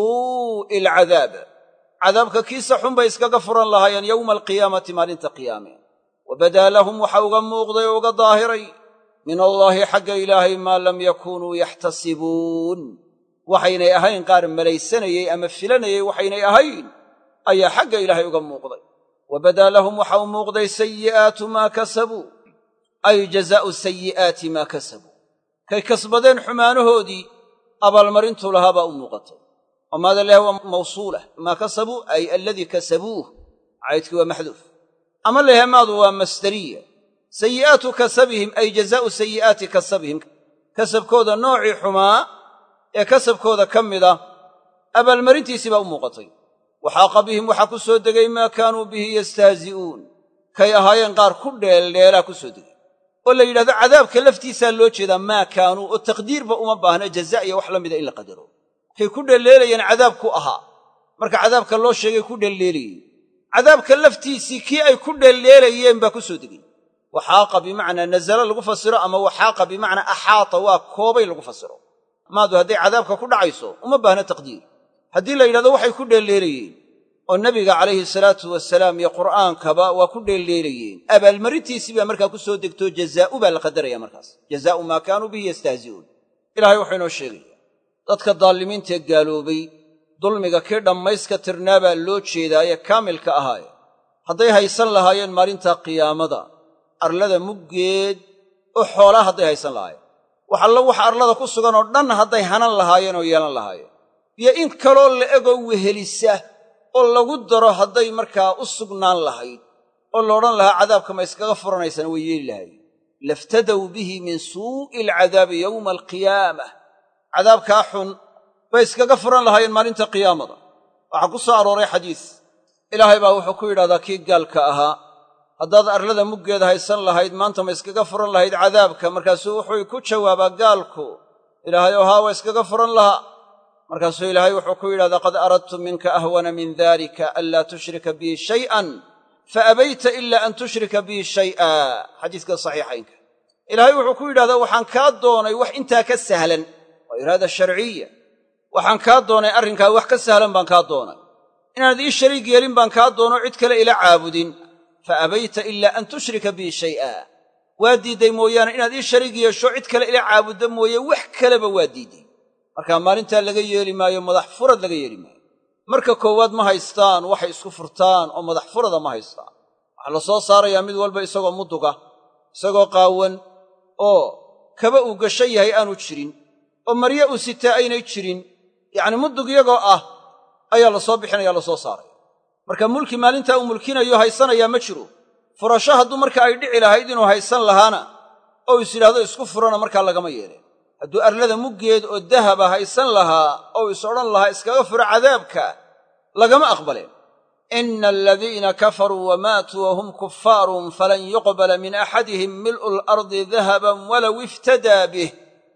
suu'i alcadaab cadaabka kiisa xun bay iskaga furan lahaayeen yowma alqiyaamati maalinta qiyaame wa badaa lahum waxa uga muuqday oo uga daahiray min allaahi xagga ilaahay maa lam yakuunuu yaxtasibuun waxaynay ahayn qaar malaysanayey ama filanayey waxaynay ahayn ayaa xagga ilaahay uga muuqday wa badaa lahum waxa u muuqday sayi'aatu maa kasabuu ay jazaa'u sayi'aati maa kasabuu kay kasbadeen xumaanahoodii abaalmarintuu lahaa baa u muuqatay oo maada leeha waa mawsuulah maa kasabuu ay aladii kasabuuh caydkii waa maxduuf ama leeha maadu waa masdariya sayi'aatu kasabihim ay jazaa'u sayi'aati kasabihim kasabkooda noocii xumaa ee kasabkooda ka mida abaalmarintiisii baa u muuqatay waxaaqa bihim waxaa ku soo degay maa kaanuu bihi yastahzi'uun kay ahaayeen qaar ku dheeldheelaa ku soo degay oo la yidhahdo cadaabka laftiisaa loo jeedaa maa kaanuu oo taqdiirba uma baahna jaza iyo wax la mida in la qadaro kay ku dheelleelayeen cadaabku ahaa marka cadaabka loo sheegay ku dheelleelayeen cadaabka laftiisii kii ay ku dheelleelayeen baa ku soo degay waxaaqa bimacnaa nazala lagu fasiro ama waxaaqa bimacnaa axaata waa koobay lagu fasiro maadu hadday cadaabka ku dhacayso uma baahna taqdiir haddii la yidhahdo waxay ku dheelleelayeen oo nebiga calayhi salaatu wasalaam iyo qur'aankaba waa ku dheelleelayeen abaalmarintiisii baa markaa ku soo degtoo jazaa'u baa la qadaraya markaas jazaa'u maa kaanuu bihi yastahzi'uun ilaahay wuxuu inoo sheegaya dadka daalimiintaee gaaloobay dulmiga kii dhammayska tirnaa baa loo jeedaa ee kaamilka ahaaye hadday haysan lahaayeen maalintaa qiyaamada arlada muggeed oo xoolaa hadday haysan lahaayeen wax allo waxa arlada ku sugan oo dhan hadday hanan lahaayeen oo yeelan lahaayeen iyo in kaloo la egoo wehelisa oo lagu daro hadday markaa u sugnaan lahayd oo la odhan lahaa cadaabka ma iskaga furanaysana way yeeli lahaayeen laftadow bihi min suu'i alcadaabi yowma alqiyaamah cadaabkaa xun bay iskaga furan lahaayeen maalinta qiyaamada waxaa ku soo arooray xadiis ilaahay baa wuxuu ku yidhahdaa kii gaalka ahaa haddaad arlada muggeeda haysan lahayd maanta ma iskaga furan lahayd cadaabka markaasuu wuxuu ku jawaabaa gaalku ilaahay oo haa waa iskaga furan lahaa markaasuu ilaahay wuxuu ku yidhahdaa qad aradtu minka ahwana min dalika anlaa tushrika bii shay'an faabayta ila an tushrika bii shay'a xadiiska saxiixaynka ilaahay wuxuu ku yidhahdaa waxaan kaa doonay wax intaa ka sahlan waa iraada sharciya waxaan kaa doonay arrinkaa wax ka sahlan baan kaa doonay inaanad ii shariig yeelin baan kaa doono cid kale ila caabudin fa abayta ilaa an tushrika bii shay'a waa diidday mooyaane inaad ii shariig yeesho cid kale ila caabuddo mooye wax kaleba waa diidday markaa maalintaa laga yeeli maayo madax furad laga yeeli maayo marka koowaad ma haystaan waxay isku furtaan oo madax furada ma haystaan waxaa la soo saarayaa mid walba isagoo muduga isagoo qaawan oo kaba uu gashan yahay aanu jirin oo maryo uu sitaa aynay jirin yacni mudug iyagoo ah ayaa la soo bixinaya la soo saaraya marka mulki maalintaa uu mulkinayo haysanayaa ma jiro furasho hadduu marka ay dhici lahayd inuu haysan lahaana oo is yidhahdo isku furana markaa lagama yeeleen hadduu arlada muggeed oo dahaba haysan lahaa oo is odhan lahaa iskaga furo cadaabka lagama aqbaleen ina aladiina kafaruu wamaatuu wahum kufaarun falan yuqbala min axadihim mil'u alardi dahaban walow iftadaa bih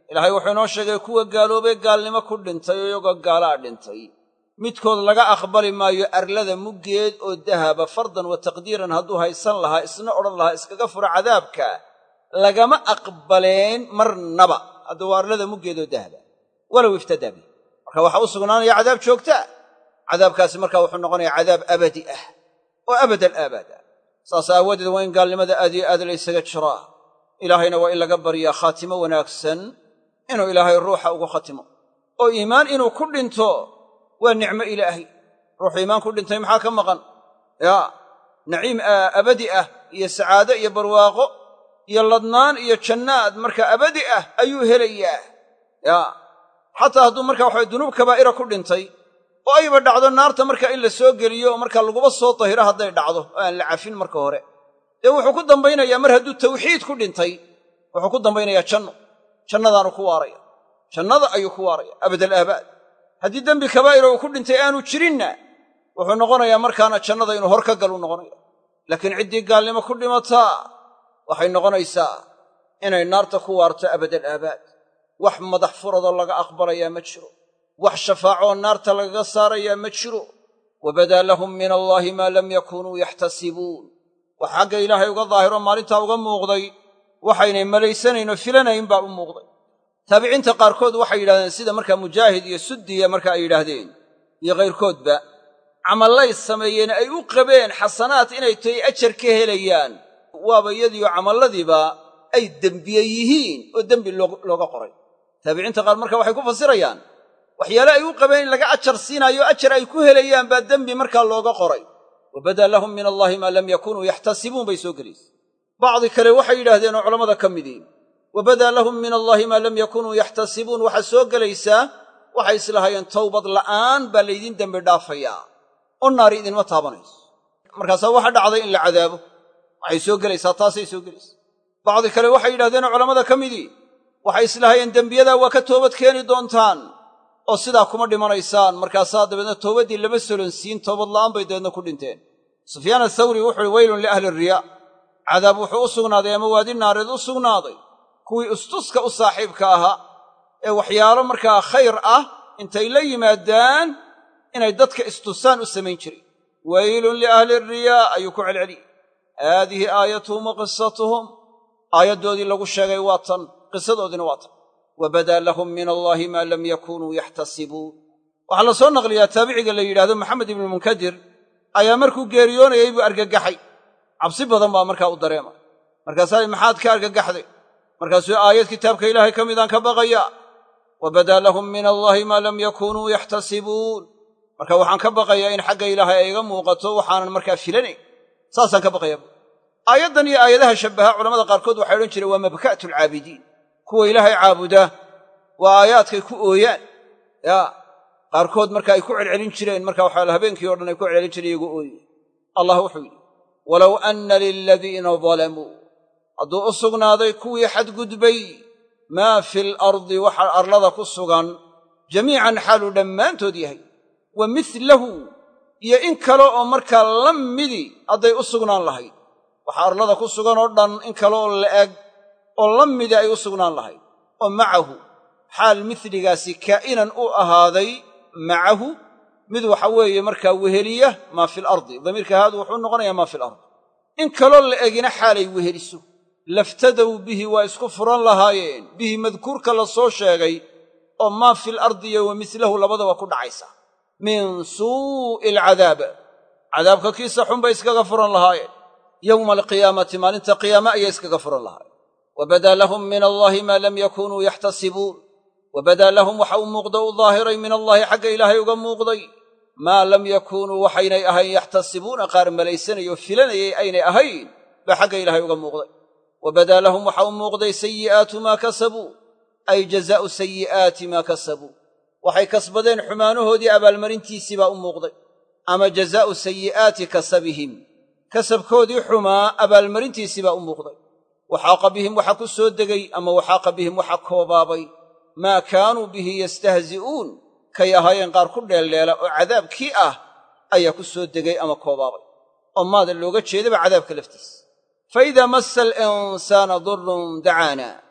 ilaahay wuxuu inoo sheegay kuwa gaaloobay gaalnimo ku dhintay oo iyagoo gaalaa dhintay midkood laga aqbali maayo arlada muggeed oo dahaba fardan wa taqdiiran hadduu haysan lahaa isna odhan lahaa iskaga fura cadaabka lagama aqbaleen marnaba hadduu waa arlada muggeed oo dahaba walow iftadaa bih marka waxaa u sugnaanaya cadaab joogtaa cadaabkaasi marka wuxuu noqonayaa cadaab abadi ah oo abadal aabaad ah saas aawadeed waa in gaalnimada aad iyo aad laysaga jiraa ilaahayna waa in laga baryaa khaatimo wanaagsan inuu ilaahay ruuxa ugu khatimo oo iimaan inuu ku dhinto waa nicmo ilaahay ruuxu iimaan ku dhintay maxaa ka maqan yaa naciim abadi ah iyo sacaado iyo barwaaqo iyo ladnaan iyo jannaad marka abadi ah ayuu helayaa yaa xataa hadduu marka waxabay dunuub kabaa'ira ku dhintay oo ayba dhacdo naarta marka in la soo geliyo oo marka laguba soo tahiro hadday dhacdo oo aan la cafin marka hore dee wuxuu ku dambaynayaa mar hadduu tawxiid ku dhintay wuxuu ku dambaynayaa janno jannadaanu ku waaraya jannada ayuu ku waaraya abadal aabaad haddii dembi kabaa'ira uu ku dhintay aanu jirinna wuxuu noqonayaa markaana jannada inuu hor ka galu noqonaya laakiin ciddii gaalnimo ku dhimataa waxay noqonaysaa inay naarta ku waarto abadal aabaad wax madax furadoo laga aqbalayaa ma jiro wax shafaacoo naarta lagaga saarayaa ma jiro wabadaa lahum min allaahi maa lam yakunuu yaxtasibuun wax xagga ilaahay uga daahiro maalintaa uga muuqday waxaynay malaysanaynoo filanayn baa u muuqday taabiciinta qaarkood waxay yidhahdeen sida markaa mujaahid iyo suddiya marka ay yidhaahdeen iyo kayrkoodba camallay sameeyeen ay u qabeen xasanaad inay tahay ajar ka helayaan waaba iyadiio camalladiiba ay dembiye yihiin oo dembi looga qoray taabiciinta qaar marka waxay ku fasirayaan waxyaale ay u qabeen in laga ajar siinaayo ajar ay ku helayaan baa dembi markaa looga qoray wa badaa lahum min allaahi maa lam yakunuu yaxtasibuun bay soo gelaysa bacdi kale waxay yidhaahdeen oo culammada ka midiin wa badaa lahum min allaahi maa lam yakunuu yaxtasibuun waxaa soo gelaysaa waxay islahaayeen towbad la'aan baa laydin dembi dhaafayaa oo naari idinma taabanayso markaasaa waxa dhacday in la cadaabo waxay soo gelaysaa taasay soo gelaysaa bacdi kale waxay yidhahdeenoo culammada ka midii waxay islahaayeen dembiyadaa waa ka toobad keeni doontaan oo sidaa kuma dhimanaysaan markaasaa dabeedna toobaddii lama solonsiin toobad la'aan bay dabeedna ku dhinteen sufyaan athawri wuxu uhi weylun liahli riyaa cadaab wuxuu u sugnaaday ama waadi naareed u sugnaaday kuwii istuska u saaxiibka ahaa ee waxyaalo markaa khayr ah intay la yimaadaan inay dadka istusaan u samayn jiray weylun liahli riyaa ayuu ku celceliyey haadihi aayatuhum wa qisatuhum aayaddoodii lagu sheegay waa tan qisadoodiina waa tan wa badaa lahum min allaahi maa lam yakunuu yaxtasibuun waxaa la soo naqliyaa taabiciga la yidhahdo maxamed ibnumunkadir ayaa markuu geeriyoonayay buu argagaxay cabsi badan baa markaa u dareemay markaasaa maxaad ka argagaxday markaasuu aayad kitaabka ilaahay ka midaan ka baqayaa wa badaa lahum min allaahi maa lam yakunuu yaxtasibuun marka waxaan ka baqayaa in xagga ilaahay ay iga muuqato waxaanan markaa filanayn saasaan ka baqayaa bu aayaddan iyo aayadaha shabbaha culamada qaarkood waxay odhan jireen waa mabka'tu alcaabidiin kuwa ilaahay caabuda waa aayaadkay ku ooyaan yaa qaarkood marka ay ku celcelin jireen marka waxaa habeenkii o dhan ay ku celcelin jireen iyagoo ooye allah wuxuu yidhi walow anna liladiina dalamuu hadduu u sugnaaday kuwii xadgudbay maa fi alardi waxa arlada ku sugan jamiican xaaluu dhammaantood yahay wa milahu iyo in kale oo markaa la midi hadday u sugnaan lahayd waxa arlada ku sugan oo dhan in kale oo la'eg oo la midi ay u sugnaan lahayd oo macahu xaal miligaasi kaa'inan u ahaaday macahu mid waxa weeye markaa weheliya maa fi alardi damiirka haadu wuxuu noqonayaa maa fi alardi in kaloo la egina xaalay weheliso laftadow bihi waa isku furan lahaayeen bihi madkuurka la soo sheegay oo maa fi lardi iyo wa milahu labadaba ku dhacaysa min suu'i alcadaab cadaabka kiisa xun bay iskaga furan lahaayeen yowma alqiyaamati maalinta qiyaame ayay iskaga furan lahaayeen wa badaa lahum min allaahi maa lam yakunuu yaxtasibuun wa badaa lahum waxa u muuqda u daahiray min allaahi xagga ilaahay uga muuqday maa lam yakuunuu waxaynay ahayn yaxtasibuuna qaar malaysanayoo filanayay aynay ahayn baa xagga ilaahay uga muuqday wa badaa lahum waxa u muuqday sayi'aatu maa kasabuu ay jazaa'u sayi'aati maa kasabuu waxay kasbadeen xumaanahoodii abaalmarintiisii baa u muuqday ama jazaa'u sayi'aati kasabihim kasabkoodii xumaa abaalmarintiisii baa u muuqday waxaaqa bihim waxa ku soo degay ama waxaaqa bihim waxa koobaabay maa kaanuu bihi yastahzi'uun kay ahaayeen qaar ku dheeldheela oo cadaabkii ah ayaa ku soo degay ama koobaabay oo maada looga jeedaba cadaabka laftiisa fa idaa massa alinsaana durrun dacaana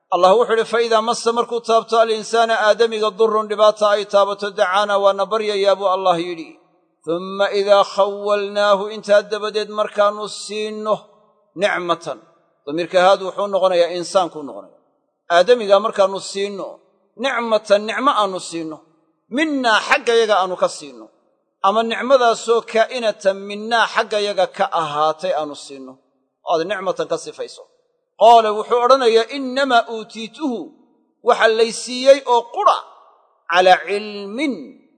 allah wuxuu idhi fa idaa massa markuu taabto alinsaana aadamiga durun dhibaata ay taabato dacaana waana baryayaa buu allah yidhi tumma idaa khawalnaahu intaa dabadeed markaannu siinno nicmatan damiirka haadu wuxuu noqonayaa insaankuu noqonaya aadamigaa markaannu siinno nicmatan nicmo aannu siinno minnaa xaggayaga aannu ka siinno ama nicmadaasoo kaa'inatan minnaa xaggayaga ka ahaatay aannu siinno oo aad nicmatan ka sifayso qaala wuxuu odhanayaa innamaa uutiituhu waxa lay siiyey oo qura calaa cilmin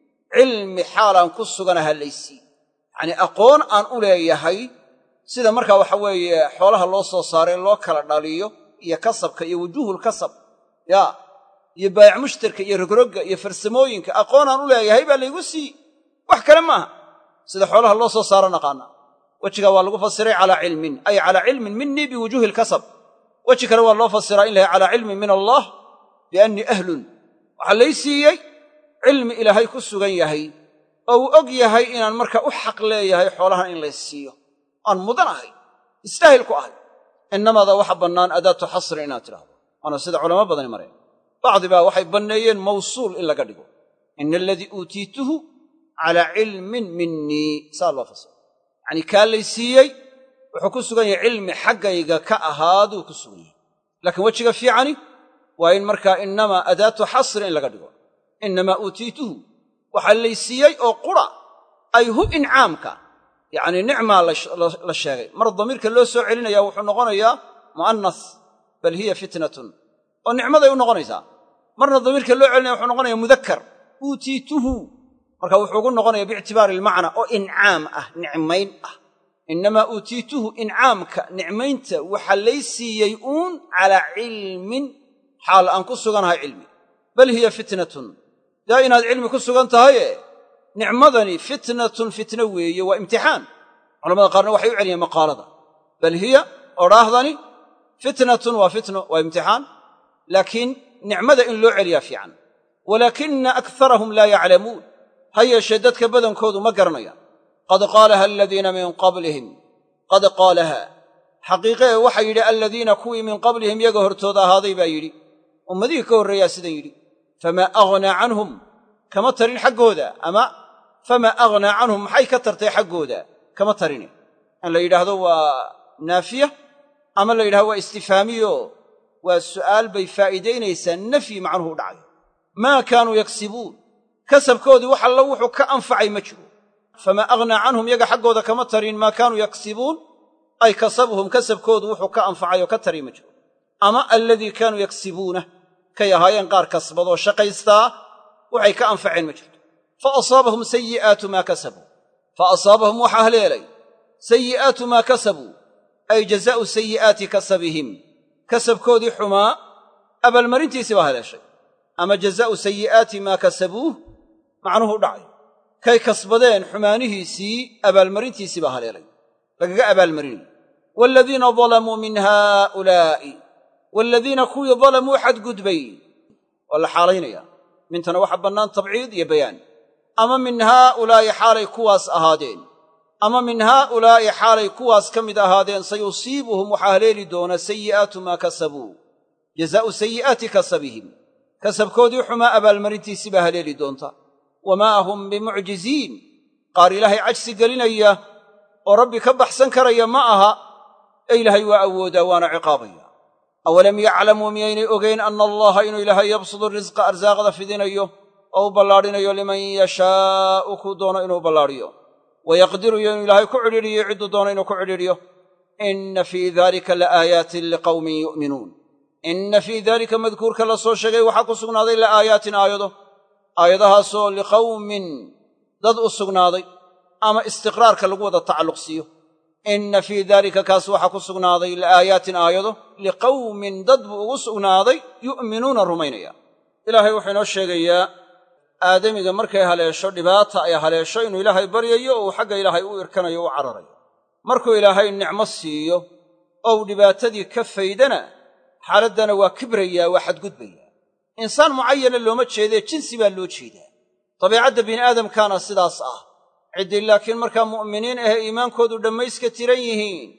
cilmi xaalaan ku suganaha lay siiye yacnii aqoon aan u leeyahay sida markaa waxa weeye xoolaha loo soo saaray loo kala dhaliyo iyo kasabka iyo wujuuhulkasab yaa iyo baayac mushtarka iyo rogrogga iyo farsamooyinka aqoon aan u leeyahay baa laygu siiye wax kale maaha sida xoolaha loo soo saaro naqaana wejigaa waa lagu fasiray calaa cilmin ay calaa cilmin minii biwujuuhi lkasab weji kale waa loo fasiraa in lahay calaa cilmin min allah biannii ahlun waxaa lay siiyey cilmi ilaahay ku sugan yahay oo uu og yahay inaan markaa u xaq leeyahay xoolahan in lays siiyo aan mudan ahay istaahil ku ahay innamaada waxa bannaan adaatu xasrin inaad tidhahdo waana sida culamo badani mareen bacdi baa waxay banneeyeen mawsuul in laga dhigo ina aladii uutiituhu calaa cilmin minii saa loo fasiro yacanii kaa lay siiyey wuxuu ku sugan yahay cilmi xaggayga ka ahaaduu ku sugan yahay laakiin wejiga fiicani waa in markaa innamaa adaatu xasri in laga dhigo innamaa uutiituhu waxaa lay siiyey oo qura ay hu incaamka yacnii nicmaa la sheegay mar damiirka loo soo celinaya wuxuu noqonayaa mu'anas bal hiya fitnatun oo nicmaday u noqonaysaa marna damiirka loo celinaya wuxuu noqonaya mudakkar uutiituhu marka wuxuu ugu noqonaya biictibaari ilmacna oo incaam ah nicmayn ah innamaa uutiituhu incaamka nicmaynta waxa lay siiyey uun calaa cilmin xaal aan ku suganahay cilmi bal hiya fitnatun daa inaad cilmi ku sugan tahaye nicmadani fitnatun fitno weeye waa imtixaan culamada qaarna waxay u celiyeen maqaalada bal hiya odhaahdani fitnatun waa fitno waa imtixaan laakiin nicmada in loo celiyaa fiican walaakina akarahum laa yaclamuun ha yeeshee dadka badankoodu ma garanayaan qad qaalaha aladiina min qablihim qad qaalaha xaqiiqee waxaa yidhi aladiina kuwii min qablihim yaga hortooda ahaaday baa yidhi ummadihii ka horreeyaa sidan yidhi famaa aghnaa canhum kama tarin xaggooda ama famaa aghnaa canhum maxay ka tartay xaggooda kama tarine in la yidhaahdo waa naafiya ama la yidhahdo waa istifhaamiyo waa su'aal bay faa'iidaynaysaa nafyi macnuhu u dhacay maa kaanuu yaksibuun kasabkoodii wax alla wuxuu ka anfacay ma jiro famaa aghnaa canhum yaga xaggooda kama tarin maa kaanuu yaksibuun ay kasabuhum kasabkoodu wuxuu ka anfacay oo ka tari ma jiro ama aladii kaanuu yaksibuunah kay ahaayeen qaar kasbadoo shaqaystaa waxay ka anfaceen ma jirto fa asaabahum sayi'aatu maa kasabuu fa asaabahum waxaa haleelay sayi'aatu maa kasabuu ay jazaa'u sayi'aati kasabihim kasabkoodii xumaa abaalmarintiisii baa haleeshay ama jazaa'u sayi'aati maa kasabuuh macnuhu u dhacay kay kasbadeen xumaanihiisii abaalmarintiisii baa haleelay lagaga abaalmarinay waaladiina dalamuu min haaulaa'i waaladiina kuwii dalamuu xadgudbay waa la xaalaynaya mintana waxa bannaan tabciid iyo bayaan ama min haaulaa'i xaalay kuwaas ahaadeen ama min haaulaa'i xaalay kuwaas ka mid ahaadeen sayusiibuhum waxaa haleeli doona sayi'aatu maa kasabuu jazaa'u sayi'aati kasabihim kasabkoodii xumaa abaalmarintiisii baa haleeli doonta wamaa hum bimucjiziin qaar ilaahay cajsi gelinaya oo rabbi ka baxsan karaya ma aha ee ilaahay waa awoodaa waana ciqaabaya awalam yaclamuu miyaynay ogayn anna allaha inuu ilaahay yabsudu risqa arsaaqda fidinayo oo u ballaadhinayo liman yashaa'u kuu doono inuu ballaadhiyo wayaqdiru iyo inuu ilaahay ku cidhiidhiyo cidduu doono inuu ku cidhiidhiyo inna fii dalika laaayaatin liqawmin yu'minuun inna fii daalika madkuurka la soo sheegay waxaa ku sugnaaday la'aayaatin aayado aayadahaasoo liqawmin dad u sugnaaday ama istiqraarka lagu wada tacalluq siiyo inna fii daalika kaas waxaa ku sugnaaday la'aayaatin aayado liqawmin dad buu ugu sugnaaday yu'minuuna rumaynaya ilaahay wuxuu inoo sheegayaa aadamiga markay haleesho dhibaata ay haleesho inuu ilaahay baryayo oo uu xagga ilaahay u irkanayo u cararayo markuu ilaahay nicmo siiyo oo uu dhibaatadii ka faydana xaaladdana waa kibrayaa waa xadgudbayaa insaan mucayana looma jeedee jinsi baa loo jeedaa dabiicadda bini'aadamkaana sidaas ah ciddii laakiin markaa mu'miniin ahee iimaankoodu dhammayska tiran yihiin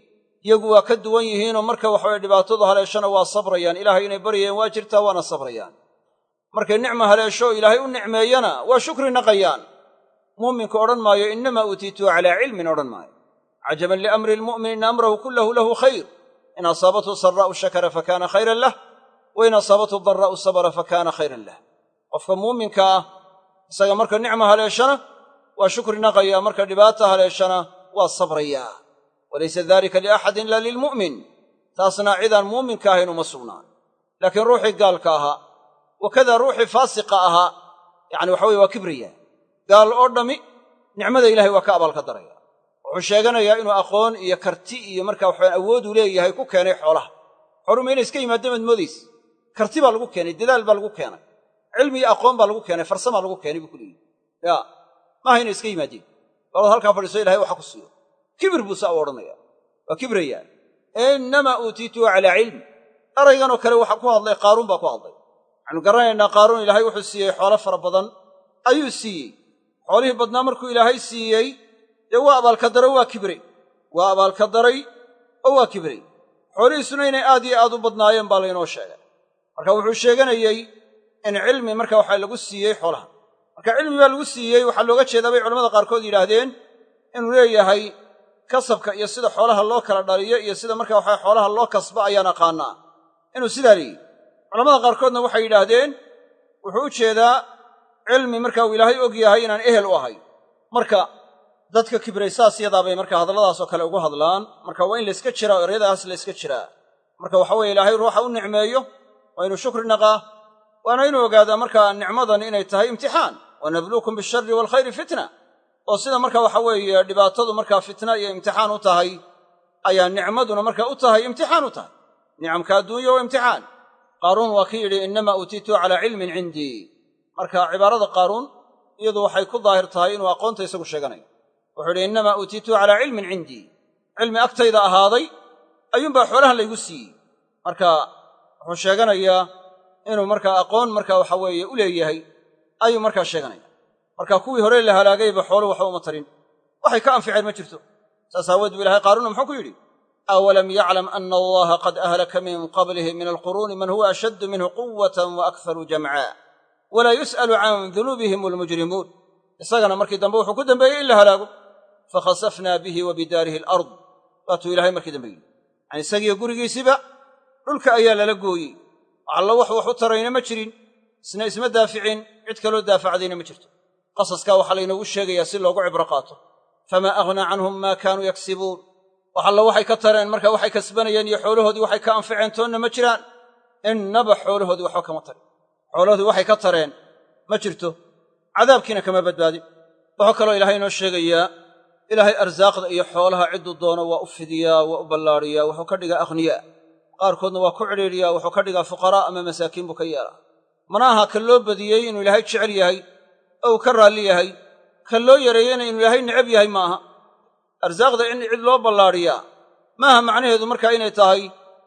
iyagu waa ka duwan yihiinoo marka waxaweye dhibaatadu haleeshana waa sabrayaan ilaahay inay baryayaan waa jirtaa waana sabrayaan markay nicma haleesho oo ilaahay u nicmeeyana waa shukri naqayaan muuminku odhan maayo innamaa uutiituu calaa cilmin odhan maayo cajaban liamri lmu'min in amrahu kullahu lahu khayr in asaabathu sarraa'u shakara fakaana khayran lah wa in asaabathu daraa'u sabra fakaana khayran lah qofka muuminka ah isaga marka nicma haleeshana waa shukri naqayaa marka dhibaata haleeshana waa sabrayaa walaysa dalika liaxadin ila lilmu'min taasna cidaan muuminka ahayn uma sugnaan laakiin ruuxii gaalka ahaa wakada ruuxii faasiqa ahaa yacni waxa weye waa kibraya gaal oo dhammi nicmada ilahay waa ka abaalka daraya wuxuu sheeganayaa inuu aqoon iyo karti iyo markaa waxaan awooduu leeyahay ku keenay xoolaha xooluhu ma inay iska yimaadeen maad moodaysa karti baa lagu keenay dadaal baa lagu keenay cilmi iyo aqoon baa lagu keenay farsamaa lagu keenay buu ku leeyihi ya maaha inay iska yimaadeen balood halkaa fadhiiso ilahay waxa ku siiyo kibir buu saa u odhanaya waa kibrayaa innamaa uutiituu calaa cilm erayganoo kale waxa ku hadlay qaaruun baa ku hadlay waxaanu garanaynaa qaaruun ilaahay wuxuu siiyey xoolo fara badan ayuu siiyey xoolihii badnaa markuu ilaahay siiyey dee waa abaalkadaray waa kibray waa abaalkadaray oo waa kibray xoolihiisuna inay aad iyo aad u badnaayeen baa laynoo sheegay marka wuxuu sheeganayey in cilmi marka waxa lagu siiyey xoolaha marka cilmi baa lagu siiyey waxaa looga jeedaa bay culamada qaarkood yidhaahdeen inuu leeyahay kasabka iyo sida xoolaha loo kala dhaliyo iyo sida marka waxa xoolaha loo kasba ayaan aqaanaa inuu sidaa leeyihi culamada qaarkoodna waxay yidhaahdeen wuxuu u jeedaa cilmi marka uu ilaahay og yahay inaan ehel u ahay marka dadka kibray saas yadaabay marka hadalladaasoo kale ugu hadlaan marka waa in layska jiraa o eryadaas layska jiraa marka waxa weye ilaahay ruuxa u nicmeeyo waa inuu shukri naqaa waana inuu ogaadaa markaa nicmadan inay tahay imtixaan wa nabluukum bishari waalkhayri fitna oo sida marka waxa weeye dhibaatadu markaa fitna iyo imtixaan u tahay ayaa nicmaduna marka u tahay imtixaan u tahay nicamka adduunya waa imtixaan qaaruun waa ki yidhi innamaa uutiituu calaa cilmin cindii marka cibaarada qaaruun iyadu waxay ku daahir tahay inuu aqoonta isagu sheeganayo wuxuu yidhi innamaa uutiituu calaa cilmin cindii cilmi agtayda ahaaday ayuunbaa xoolahan laygu siiyey marka wuxuu sheeganayaa inuu markaa aqoon marka waxa weeye u leeyahay ayuu markaa sheeganaya marka kuwii hore la halaagayba xoolu waxba uma tarin waxay ka anficeen ma jirto saas aawood bu ilahay qaaruuna muxuu ku yidhi awalam yaclam ana allaha qad ahlaka min qablihi min alquruuni man huwa ashaddu minhu quwatan wa akharu jamca walaa yus'alu can dunuubihim almujrimuun isagana markii dambe wuxuu ku dambeeyey in la halaago fakhasafnaa bihi wa bidaarihi alard waatuu ilahay markii dambe yidhi yani isagiiyo gurigiisiba dhulka ayaa lala gooyey allo wax wax u tarayna ma jirin isna isma daaficin cid kaloo daafacdayna ma jirto qasaskaa waxaa laynoogu sheegayaa si loogu cibro qaato famaa aghnaa canhum maa kaanuu yaksibuun wax allo waxay ka tareen marka waxay kasbanayeen iyo xoolahoodii waxay ka anficeen toonna ma jiraan innaba xoolahoodii waxba kama tarin xoolahoodii waxay ka tareen ma jirto cadaabkiina kama badbaadin wuxuu kaloo ilaahay inoo sheegayaa ilaahay arsaaqda iyo xoolaha cidduu doono waa u fidiyaa waa u ballaadhiyaa wuxuu ka dhigaa akhniyaa qaarkoodna waa ku cidhiidhiyaa wuxuu ka dhigaa fuqaraa ama masaakiin buu ka yeelaa mana aha ka loo badiyey inuu ilaahay jecel yahay oo uu ka raalli yahay ka loo yareeyeyna inuu ilaahay necab yahay ma aha arsaaqda in cid loo ballaadhiyaa maaha macnaheedu markaa inay tahay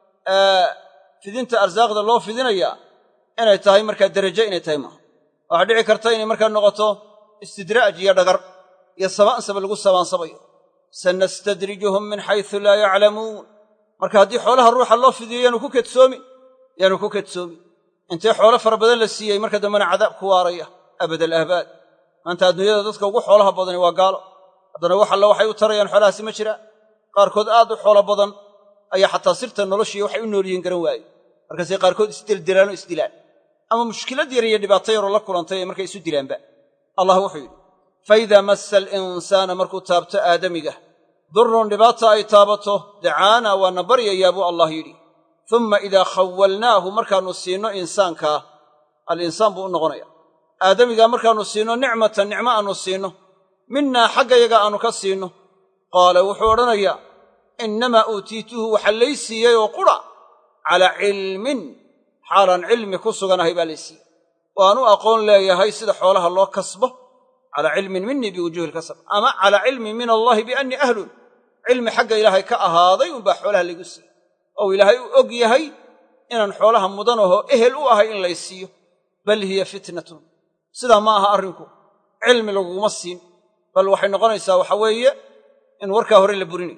fidinta arsaaqda loo fidinayaa inay tahay markaa derajo inay tahay maaha waxaa dhici karta inay markaa noqoto istidraaj iyo dhagar iyo sabaansaba lagu sabaansabayo sanastadrijuhum min xaysu laa yaclamuun marka haddii xoolaha ruuxa loo fidiyo yaanu ku kedsoomin yaanu ku kedsoomin intee xoolo fara badan la siiyey marka dambena cadaab ku waaraya abad alahbaad maanta adduunyada dadka ugu xoolaha badani waa gaalo haddana wax alla waxay u tarayaan xoolahaasi ma jiraan qaarkood aad u xoolo badan ayaa xataa sirta noloshii waxay u noolyihiin garan waaye markaasay qaarkood isdeldelaan oo isdilaan ama mushkilad yar iyo dhibaato yaroo la kulantay ee markay isu dilaanba allah wuxuu yidhi faidaa massa alinsaana markuu taabto aadamiga durrun dhibaata ay taabato dacaana waana baryayaa buu allah yidhi umma idaa khawalnaahu markaannu siinno insaankaa alinsaan buu u noqonaya aadamigaa markaannu siinno nicmatan nicmo aannu siinno minnaa xaggayaga aannu ka siinno qaala wuxuu odhanayaa innamaa uutiituhu waxa lay siiyey oo qura calaa cilmin xaalaan cilmi ku suganahay baa lay siiyey oo aan u aqoon leeyahay sida xoolaha loo kasbo calaa cilmin minii biwujuuhi lkasab ama calaa cilmin min allaahi biannii ahlun cilmi xagga ilaahay ka ahaaday unbaa xoolaha laygu siiyey ou ilaahay u og yahay inaan xoolaha mudanahoo ehel u ahay in lay siiyo bal hiya fitnatun sidaa ma aha arrinku cilmi laguguma siin bal waxay noqonaysaa waxa weeye in warkaa hore la burinayo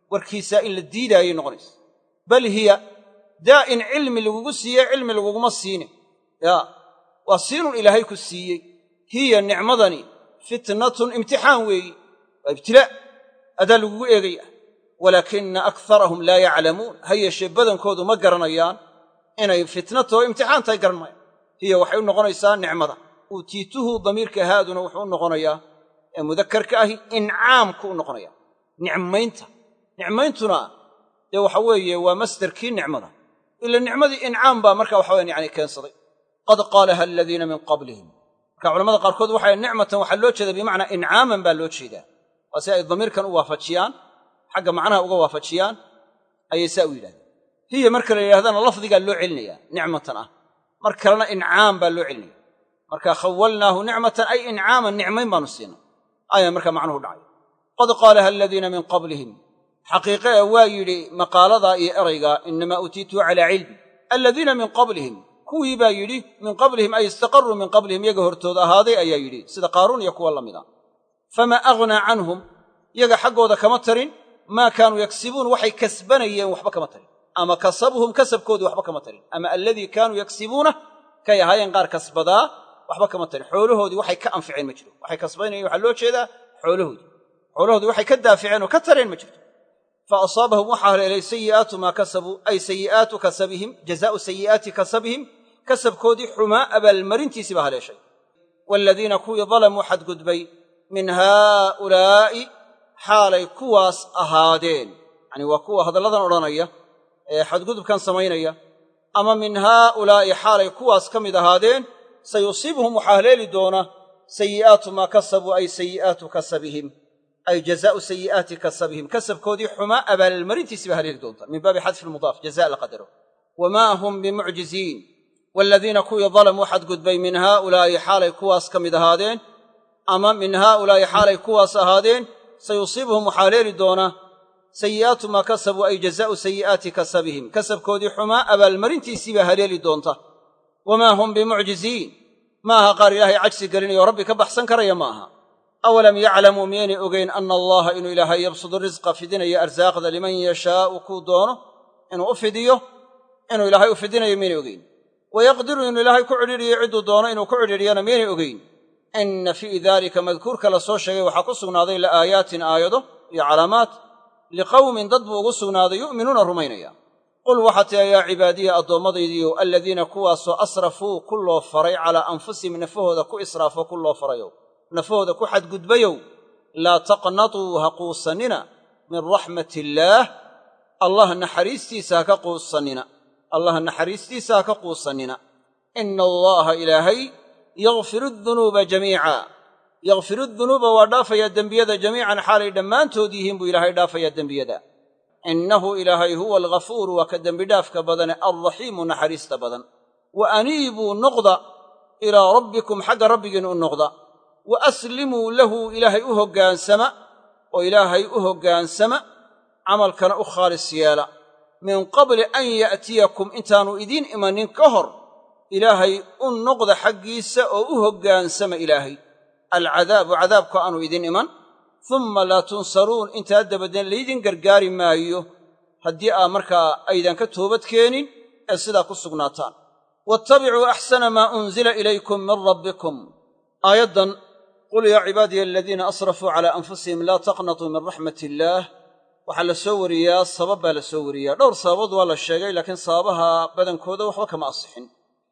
warkiisaa in la diidaayay noqonaysa bal hiya daa in cilmi lagugu siiyey cilmi laguguma siine yaa waa siinun ilaahay ku siiyey hiya nicmadani fitnatun imtixaan weeyi waa ibtilaa adaa lagugu eegaya walaakina akharahum laa yaclamuun ha yeeshee badankoodu ma garanayaan inay fitnatoo imtixaan tahay garan maayaan hiya waxay u noqonaysaa nicmada uutiituhu damiirka haaduna wuxuu u noqonayaa ee mudakarka ahi incaamku u noqonaya nicmaynta nicmayntuna dee waxa weeye waa masdarkii nicmada ila nicmadii incaam baa marka waxa wayaan yani keensaday qad qaalaha aladiina min qablihim marka culamada qaarkood waxay nicmatan waxaa loo jeeda bimacnaa incaaman baa loo jeedaa waa si ay damiirkan u waafajiyaan xagga macnaha uga waafajiyaan ayay saa u yidhahdeen hiya marka la yidhahdana lafdigaa loo celinaya nicmatan ah mar kalena incaam baa loo celinaya marka khawalnaahu nicmatan ay incaaman nicmayn baanu siinay ayaa marka macnuhu dhacay qad qaalaha aladiina min qablihim xaqiiqe ee waa yidhi maqaaladaa iyo eraygaa inamaa uutiituu calaa cilmi aladiina min qablihim kuwii baa yidhi min qablihim ay istaqaruu min qablihim yaga hortooda ahaaday ayaa yidhi sida qaaruun iyo kuwa la mida famaa aghnaa canhum yaga xaggooda kama tarin maa kaanuu yaksibuun waxay kasbanayeen waxba kama tarin ama kasabuhum kasabkoodii waxba kama tarin ama alladii kaanuu yaksibuuna kay ahaayeen qaar kasbadaa waxba kama tarin xoolahoodii waxay ka anficeen ma jiro waxay kasbanayeen waxaa loo jeedaa xoolahoodii xoolahoodii waxay ka daaficeen oo ka tareen ma jirto fa asaabahum waxaa haleelay sayi'aatu maa kasabuu ay sayi'aatu kasabihim jazaa'u sayi'aati kasabihim kasabkoodii xumaa abaalmarintiisii baa haleeshay waaladiina kuwii dalamuu xadgudbay min haa'ulaa'i xaalay kuwaas ahaadeen yacanii waa kuwa hadalladan odhanaya ee xadgudubkan samaynaya ama min haa'ulaa'i xaalay kuwaas ka mid ahaadeen sayusiibuhum waxaa haleeli doona sayi'aatu maa kasabuu ay sayi'aatu kasabihim ay jazaa'u sayi'aati kasabihim kasabkoodii xumaa abaalmarintiisii baa haleeli doonta min baabi xadfi lmudaaf jaza la qadaro wamaa hum bimucjiziin waaladiina kuwii dalamuu xadgudbay min haa'ulaa'i xaalay kuwaas ka mid ahaadeen ama min haa'ulaa'i xaalay kuwaas ahaadeen sayusiibuhum waxaa haleeli doona sayi'aatu maa kasabuu ay jazaa'u sayi'aati kasabihim kasabkoodii xumaa abaalmarintiisii baa haleeli doonta wamaa hum bimucjiziin ma aha qaar ilaahay cajsi gelinayo rabbi ka baxsan karaya ma aha awalam yaclamuu miyaynay ogeyn ana allaha inuu ilaahay yabsudu risqa fidinayo arsaaqda liman yashaa'u kuu doono inuu u fidiyo inuu ilaahay u fidinayo miyaynay ogeyn wayaqdiru inuu ilaahay ku cidhiidhiyo cidduu doono inuu ku cidhiidhiyana miyaynay ogeyn inna fii daalika madkuurka la soo sheegay waxaa ku sugnaaday la'aayaatin aayado iyo calaamaat liqawmin dad buu ugu sugnaaday yu'minuuna rumaynaya qul waxaa tiha yaa cibaadiya addoommadaydiiyo aladiina kuwaasoo asrafuu ku loo faray calaa anfusihim nafahooda ku israafo ku loo farayow nafahooda ku xadgudbayow laa taqnatuu ha quusannina min raxmat illaah allah naxariistiisa ha ka quusannina allah naxariistiisa ha ka quusannina ina allaaha ilaahay yakfiru dunuuba jamiica yakfiru dunuuba waa dhaafayaa dembiyada jamiican xaalay dhammaantood yihiin buu ilaahay dhaafayaa dembiyada innahu ilaahay huwa alghafuuru waa ka dembidhaafka badane alraxiimu naxariista badan wa aniibuu noqda ilaa rabbikum xagga rabbigiin u noqda wa aslimuu lahu ilaahay u hoggaansama oo ilaahay u hoggaansama camalkana u khaalis yeela min qabli an ya'tiyakum intaannu idiin imanin ka hor ilaahay u noqda xaggiisa oo u hoggaansama ilaahay alcadaabu cadaabku aanu idiin iman umma laa tunsaruun intaa dabadeed laydin gargaari maayo haddii aa markaa aydan ka toobad keenin ee sidaa ku sugnaataan waattabicuu axsana maa unzila ilaykum min rabbikum aayaddan qul yaa cibaadiya aladiina asrafuu calaa anfusihim laa taqnatuu min raxmat illaah waxaa la soo wariyaa sabab baa la soo wariyaa dhowr sababood waa la sheegay laakiin sababaha badankooda waxba kama asixin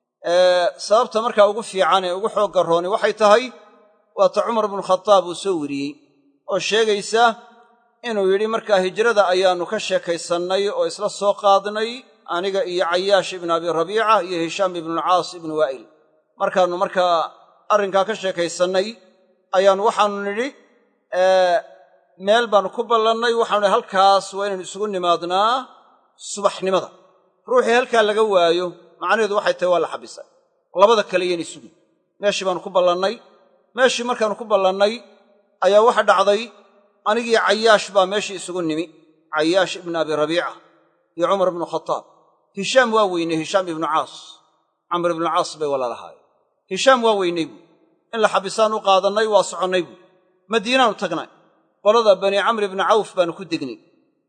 sababta markaa ugu fiican ee ugu xoogga rooni waxay tahay waata cumar bnukhadaab uu soo weriyey oo sheegaysa inuu yidhi markaa hijrada ayaannu ka sheekaysannay oo isla soo qaadnay aniga iyo cayaash ibnu abi rabiica iyo hishaam ibnualcaas ibnu waa'il markaannu markaa arrinkaa ka sheekaysannay ayaannu waxaannu nidhi meel baannu ku ballannay waxaanu nidhi halkaas waa inaynu isugu nimaadnaa subaxnimada ruuxii halkaa laga waayo macnaheedu waxay tahay waa la xabisay labada kale yayna isugi meeshii baannu ku ballannay meeshii markaannu ku ballannay ayaa waxa dhacday anigii cayaash baa meeshii isugu nimi cayaash ibnu abi rabiica iyo cumar ibnu khataab hishaam waa weynay hishaam ibnu caas camr ibnu caas bay walaalahaayeen hishaam waa weynay buu in la xabisaan u qaadannay waa soconnay buu madiinaannu tagnay qolada bani camr ibni cawf baannu ku degnay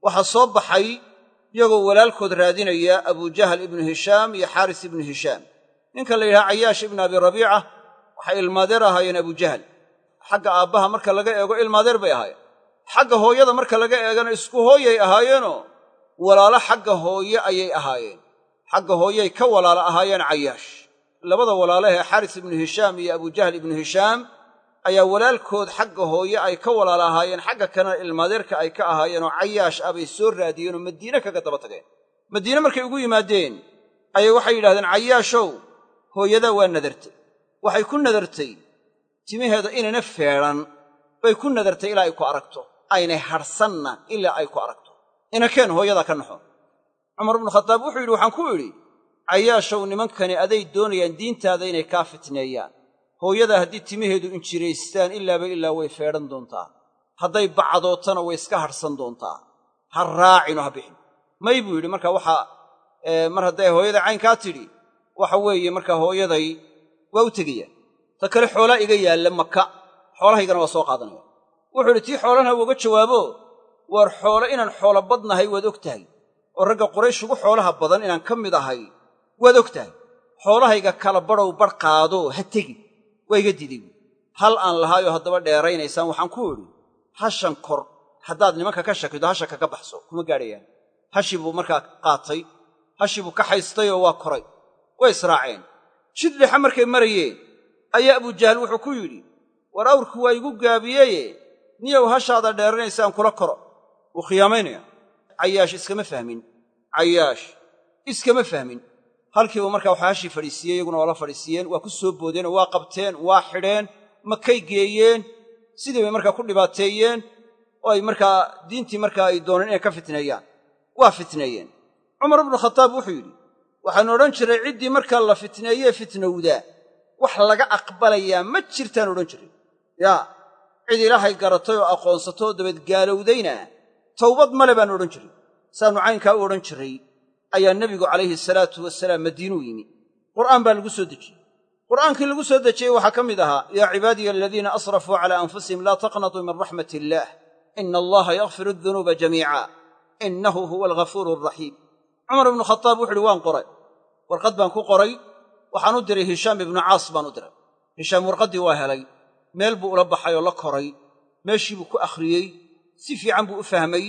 waxaa soo baxay iyagoo walaalkood raadinaya abujahal ibnu hishaam iyo xaaris ibnu hishaam ninka la yidhaha cayaash ibnu abi rabiica waxay ilmaadeer ahaayeen abujahal xagga aabbaha marka laga eego ilmaadeer bay ahaayeen xagga hooyada marka laga eegana isku hooyay ahaayeenoo walaalo xagga hooye ayay ahaayeen xagga hooyay ka walaalo ahaayeen cayaash labada walaalahee xaaris ibnu hishaam iyo abujahal ibnu hishaam ayaa walaalkood xagga hooye ay ka walaalo ahaayeen xagga kalena ilmaadeerka ay ka ahaayeenoo cayaash ah bay soo raadiyeenoo madiine kaga daba tageen madiine markay ugu yimaadeen ayay waxay yidhahdeen cayaashow hooyadaa waa nadartay waxay ku nadartay timaheeda inayna feedhan bay ku nadartay ilaa ay ku aragto aynay hadhsanna ilaa ay ku aragto inakeen hooyadaa ka naxo cumar ibnu khataab wuxuu yidhi waxaan ku idhi cayaashow nimankani aday doonayaan diintaada inay kaa fitneeyaan hooyadaa haddii timaheedu injiraystaan ilaaba ilaa way feedhan doontaa hadday bacdootana way iska hadhsan doontaa ha raacino ha bixin may buu yidhi marka waxaa mar hadday hooyaday caynkaa tidhi waxa weeye markaa hooyaday waa u tegaya ta kale xoolaa iga yaalla maka xoolahaygana waa soo qaadanaya wuxuu idhi tii xoolana uga jawaabo waar xoolo inaan xoolo badnahay waad og tahay oo ragga quraysh ugu xoolaha badan inaan ka mid ahay waad og tahay xoolahayga kala badhow badh qaado ha tegi waa iga diiday buui hal aan lahaayoo haddaba dheeraynaysaan waxaan ku idhi hashan kor haddaad nimanka ka shakido hasha kaga baxso kuma gaadhayaan hashii buu markaa qaatay hashii buu ka haystayoo waa koray way israaceen jid lixa markay marayeen ayaa abujahal wuxuu ku yidhi war awrku waa igu gaabiyeye niyow hashaada dheeranaysaan kula koro wuu khiyaamaynaya cayaash iskama fahmin cayaash iskama fahmin halkiibu markaa waxaa hashii fadhiisiiyey iyaguna waa la fadhiisiiyeen waa ku soo boodeen oo waa qabteen waa xidheen makay geeyeen sidii bay markaa ku dhibaateeyeen oo ay markaa diintii markaa ay dooneen inay ka fitneeyaan waa fitneeyeen cumar ibnu khataab wuxuu yidhi waxaanu odhan jiray ciddii markaa la fitneeyee fitnowdaa wax laga aqbalayaa ma jirtaan odhan jiray yaa cid ilaahay garatay oo aqoonsatoo dabeed gaalowdayna towbad male baanu odhan jiray saannu caynkaa u odhan jiray ayaa nebigu calayhi salaatu wasalaam madiinuu yimi qur'aan baa lagu soo dejiyey qur'aankii lagu soo dejiyey waxaa ka mid ahaa yaa cibaadiya aladiina asrafuu calaa anfusihim laa taqnatuu min raxmat illaah ina allaha yakfiru adunuuba jamiica innahu huwa alghafuuru alraxiim cumar ibnu khataab wuxu uhi waan qoray warqad baan ku qoray waxaan u diray hishaam ibnu caas baan u diray hishaam warqaddii waa helay meel buu ula baxay oo la koray meeshii buu ku akhriyey si fiican buu u fahmay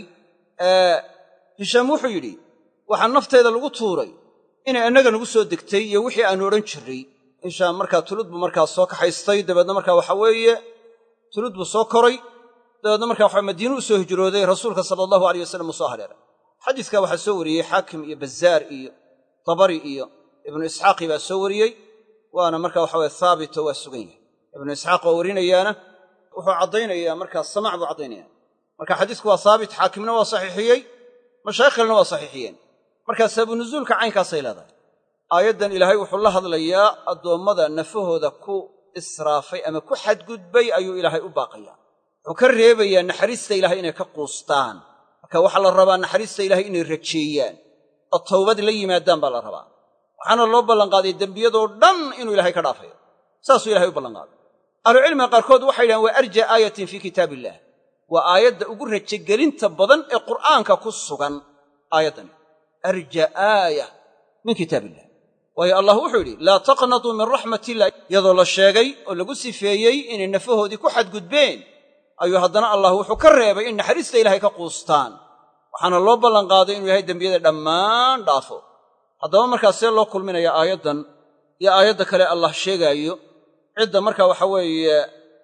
hishaam wuxuu yidhi waxaa nafteeda lagu tuuray inay annaga nagu soo degtay iyo wixii aanu odhan jirray hishaam markaa tulud buu markaa soo kaxaystay dabeedna markaa waxa weeye tulud buu soo koray dabeedna markaa waxa madiinu u soo hijrooday rasuulka sala allahu aleyh wasalam uu soo hareeray xadiiskaa waxaa soo wariyey xaakim iyo bazaar iyo tabari iyo ibnu isxaaqi baa soo wariyey waana markaa waxa weye haabito waa sugan yahay ibnu isxaaq oo warinayaana wuxuu caddaynayaa markaa samac buu caddaynaya marka xadiisku waa haabit xaakimna waa saxiixiyey mashaayikh kalena waa saxiixiyeen markaa sababunuzuulka caynkaasay leedahay aayaddan ilaahay wuxuu la hadlayaa addoommada nafahooda ku israafay ama ku xadgudbay ayuu ilaahay u baaqayaa wuxuu ka reebayaa naxariista ilahay inay ka quustaan marka waxaa la rabaa naxariista ilahay inay rajeeyaan oo towbad la yimaadaan baa la rabaa waxaana loo ballanqaaday dembiyadoo dhan inuu ilahay ka dhaafayo saasuu ilahay u ballanqaaday ahlucilmiga qaarkood waxay yidhahan waa arja aayatin fii kitaab illaah waa aayadda ugu rajagelinta badan ee qur'aanka ku sugan aayaddani arja aaya min kitaab illah waayo allah wuxuu yidhi laa taqnatuu min raxmat illah iyadoo la sheegay oo lagu sifeeyey inay nafahoodii ku xadgudbeen ayuu haddana allah wuxuu ka reebay in naxariista ilahay ka quustaan waxaana loo ballanqaaday inuu yahay dembiyada dhammaan dhaafo haddaba markaa see loo kulminaya aayaddan iyo aayadda kale allah sheegaayo cidda markaa waxa weeye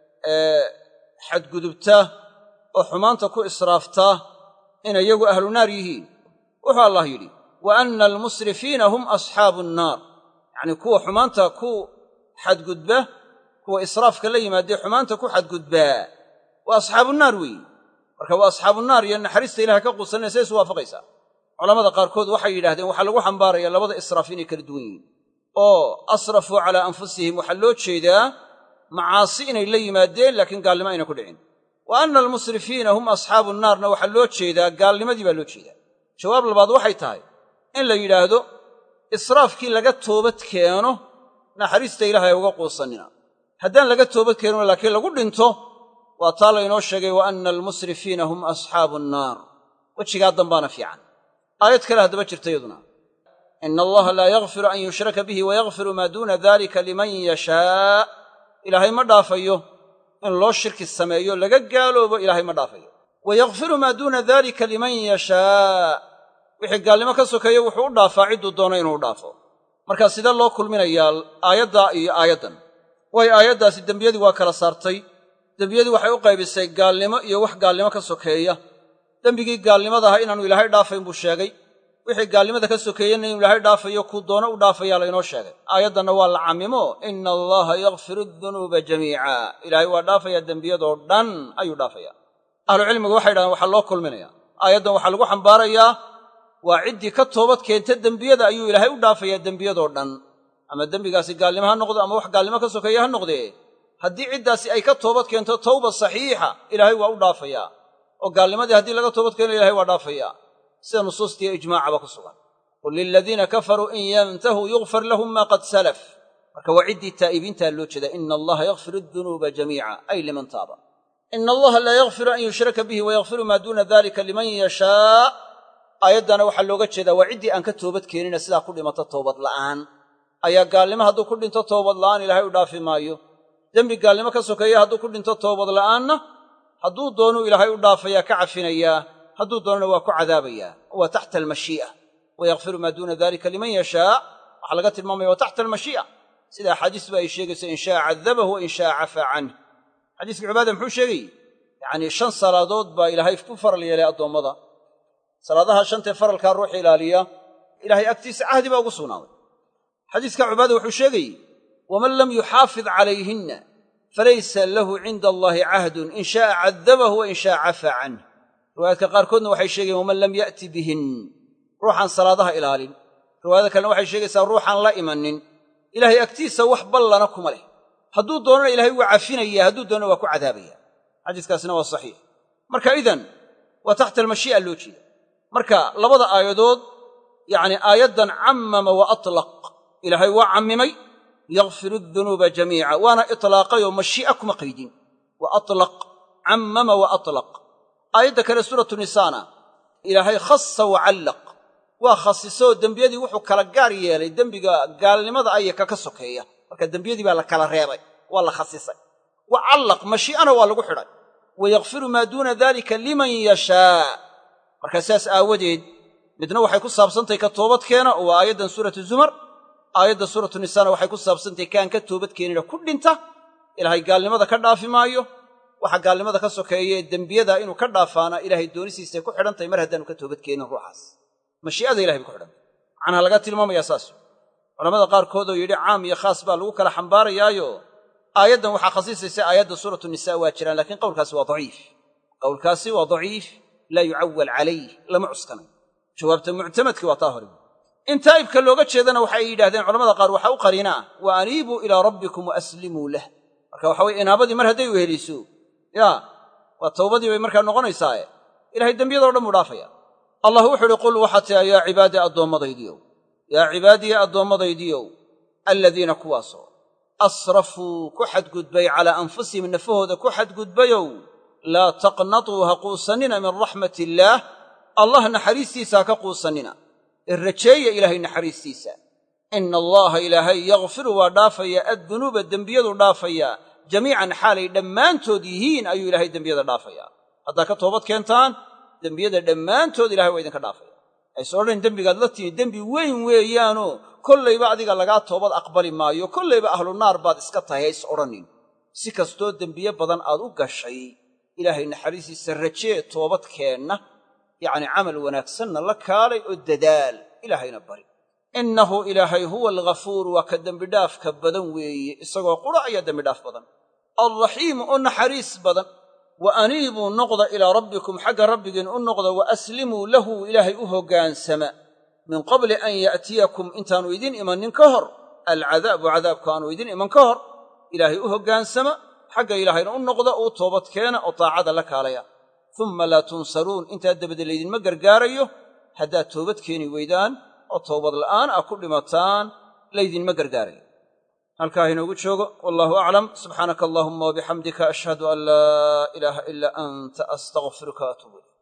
xadgudubta oo xumaanta ku israafta inay iyagu ahlu naar yihiin wuxuu allah yidhi wa anna almusrifiina hum asxaabu nnaar yacnii kuwa xumaanta ku xadgudba kuwa israafka la yimaadee xumaanta ku xadgudbaa waa asxaabu naar weeyi marka waa asxaabu naar iyo naxariista ilahay ka quusanaysa isu waafaqaysaa culamada qaarkood waxay yidhahdeen waxaa lagu xambaaraya labada israaf inay kala duwan yihiin oo asrafuu calaa anfusihim waxaa loo jeedaa macaasi inay la yimaadeen laakiin gaalnimo ayna ku dhicin wa anna almusrifiina hum asxaabu naarna waxaa loo jeedaa gaalnimadii baa loo jeedaa jawaab labaad waxay tahay in la yidhaahdo israafkii laga toobad keeno naxariista ilaahay uga quusannina haddaan laga toobad keenino laakiin lagu dhinto waa taa laynoo sheegay wa anna almusrifiina hum asxaabu nnaar wejigaa dambaana fiican aayad kale haddaba jirta yaduna ina allaha laa yakfiru an yushraka bihi wayakfiru maa duuna dalika liman yashaa ilaahay ma dhaafayo in loo shirki sameeyo laga gaaloobo ilaahay ma dhaafayo wayakfiru maa duuna dalika liman yashaa wixii gaalnimo ka sokeeye wuxuu u dhaafaa cidduu doono inuu u dhaafo markaa sidee loo kulminayaa aayaddaa iyo aayaddan waayo aayaddaasi dembiyadii waa kala saartay dembiyadii waxay u qaybisay gaalnimo iyo wax gaalnimo ka sokeeya dembigii gaalnimada ahaa inaanu ilaahay dhaafayn buu sheegay wixii gaalnimada ka sokeeyena inuu ilaahay dhaafayo kuu doono u dhaafayaa laynoo sheegay aayaddanna waa la cammimo ina allaha yakfiru dunuuba jamiica ilaahay waa dhaafayaa dembiyadoo dhan ayuu dhaafayaa ahlucilmigu waxay dhahdeen waxaa loo kulminaya aayaddan waxaa lagu xambaarayaa waa ciddii ka toobad keenta dembiyada ayuu ilaahay u dhaafayaa dembiyadoo dhan ama dembigaasi gaalnimo ha noqdo ama wax gaalnimo ka sokeeya ha noqdee haddii ciddaasi ay ka toobad keento tawba saxiixa ilaahay waa u dhaafayaa oo gaalnimadii haddii laga toobad keeno ilahay waa dhaafayaa sida nusuustiiyo ijmaacaba ku sugan qul liladiina kafaruu in yantahuu yugfar lahum maa qad salaf marka waa ciddii taa'ibiintaa loo jeeda ina allaha yakfiru dunuuba jamiica ay liman taaba ina allaha laa yakfiru an yushraka bihi wayakfiru maa duuna dalika liman yashaa aayaddana waxaa looga jeedaa waa ciddii aan ka toobad keenina sidaa ku dhimato toobad la'aan ayaa gaalnimo hadduu ku dhinto toobad la'aan ilaahay u dhaafi maayo dembi gaalnimo ka sokeeya hadduu ku dhinto toobad la'aanna hadduu doonuu ilaahay u dhaafayaa ka cafinayaa hadduu doonana waa ku cadaabayaa waa taxta almashii'a wayakfiru maa duuna dalika liman yashaa waxaa laga tilmaamaya waa taxta almashii'a sida axaadiisba ay sheegayso in shaa cadabahu wa in shaa cafaa canh xadiiska cibaada muxuu sheegayey yacnii shan salaadood baa ilaahay ku faral yeelay addoommada salaadaha shantee faralkaa ruuxa ilaaliya ilahay agtiisa cahdi baa ugu sugnaaday xadiiska cubaada wuxuu sheegayey waman lam yuxaafid calayhinna falaysa lahu cinda allaahi cahdun in shaaa cadabahu wa in shaa cafaa canh riwaayaadka qaarkoodna waxay sheegayen waman lam ya'ti bihin ruuxaan salaadaha ilaalin riwaayada kalena waxay sheegaysaa ruuxaan la imanin ilaahay agtiisa wax ballana kuma leh hadduu doonana ilahay waa cafinaya hadduu doonana waa ku cadaabaya xadiiskaasina waa saxiix marka idan waa taxta almashii'a loo jeeda marka labada aayadood yacni aayaddan cammama wa atlaq ilaahay waa cammimay yakfiru dunuuba jamiica waana itlaaqayoo mashii'a kuma qaydin wa atlaq cammama wa atlaq aayadda kale suuratu nisaana ilaahay khasa wa callaq waa khasisoo dembiyadii wuxuu kala gaar yeelay dembiga gaalnimada ayaka ka sokeeya marka dembiyadii baa la kala reebay waa la khasisay wa callaq mashii'ana waa lagu xidhay wa yakfiru maa duuna dalika liman yashaa marka sidaas aawadeed midna waxay ku saabsantahay ka toobadkeena oo waa aayaddan suuratu zumar aayadda suuratu nisaana waxay ku saabsantahay kaan ka toobadkeenina ku dhinta ilaahay gaalnimada ka dhaafi maayo waxa gaalnimada ka sokeeye dembiyada inuu ka dhaafaana ilaahay doonisiisay ku xidhantahay mar haddaanu ka toobadkeenin ruuxaas mashii'ada ilahay bay ku xidhantay macnaha laga tilmaamayaa saas culamada qaarkood oo yidhi caam iyo khaas baa lagu kala xambaarayaayo aayaddan waxaa khasiisaysa aayadda suuratu nisaa waa jiraan lakiin qowlkaasi waa daciif qowlkaasi waa daciif laa yucawal calayh lama cuskanayo jawaabta muctamadkii waa taa hore in taa'ibka looga jeedana waxay yidhahdeen culamada qaar waxaa u qariinaa wa aniibuu ilaa rabbikum wa aslimuu lah marka waxa weye inaabadii mar hadday weheliso yaa waa tawbadii bay markaa noqonaysaae ilahay dembiyadoo dhan buu dhaafaya allah wuxu uhi qul waxaa tia yaa cibaadii addoommadaydiiow yaa cibaadiya addoommadaydiiow alladiina kuwaasoo asrafuu ku xadgudbay calaa anfusihim nafahooda ku xadgudbayow laa taqnatuu ha quusannina min raxmat illaah allah naxariistiisa ha ka quusannina ee rajeeya ilaahay naxariistiisa ina allaha ilaahay yakfiru waa dhaafayaa addunuuba dembiyadu dhaafayaa jamiican xaalay dhammaantood yihiin ayuu ilaahay dembiyada dhaafayaa haddaa ka toobad keentaan dembiyada dhammaantood ilahay waa idinka dhaafaya ayse odhan dembigaad la timi dembi weyn weeyaanoo kollayba adiga lagaa toobad aqbali maayo kollayba ahlu naar baad iska tahay hays odhanin si kastoo dembiye badan aad u gashay ilaahay naxariistiisa rajee toobad keenna yacni camal wanaagsanna la kaalay oo dadaal ilaahayna bari innahu ilaahay huwa alghafuur waa ka dembidhaafka badan weeye isagoo qura ayaa dembidhaaf badan alraxiimu oo naxariis badan wa aniibuu noqda ilaa rabbikum xagga rabbigiin u noqda wa aslimuu lahu ilaahay u hoggaansama min qabli an ya'tiyakum intaannu idin imannin ka hor alcadaabu cadaabku aanu idin iman ka hor ilaahay u hoggaansama xagga ilaahayna u noqda uu toobadkeena oo taacada la kaalaya umma laa tunsaruun intaa dabade laydinma gargaarayo haddaad toobad keeni weydaan oo toobad la'aan ah ku dhimataan laydinma gargaarayo halkaa inoogu joogo wallahu aclam subxaanaka allahuma wabixamdika ashhadu an laa ilaaha ilaa anta astaqfiruka atuub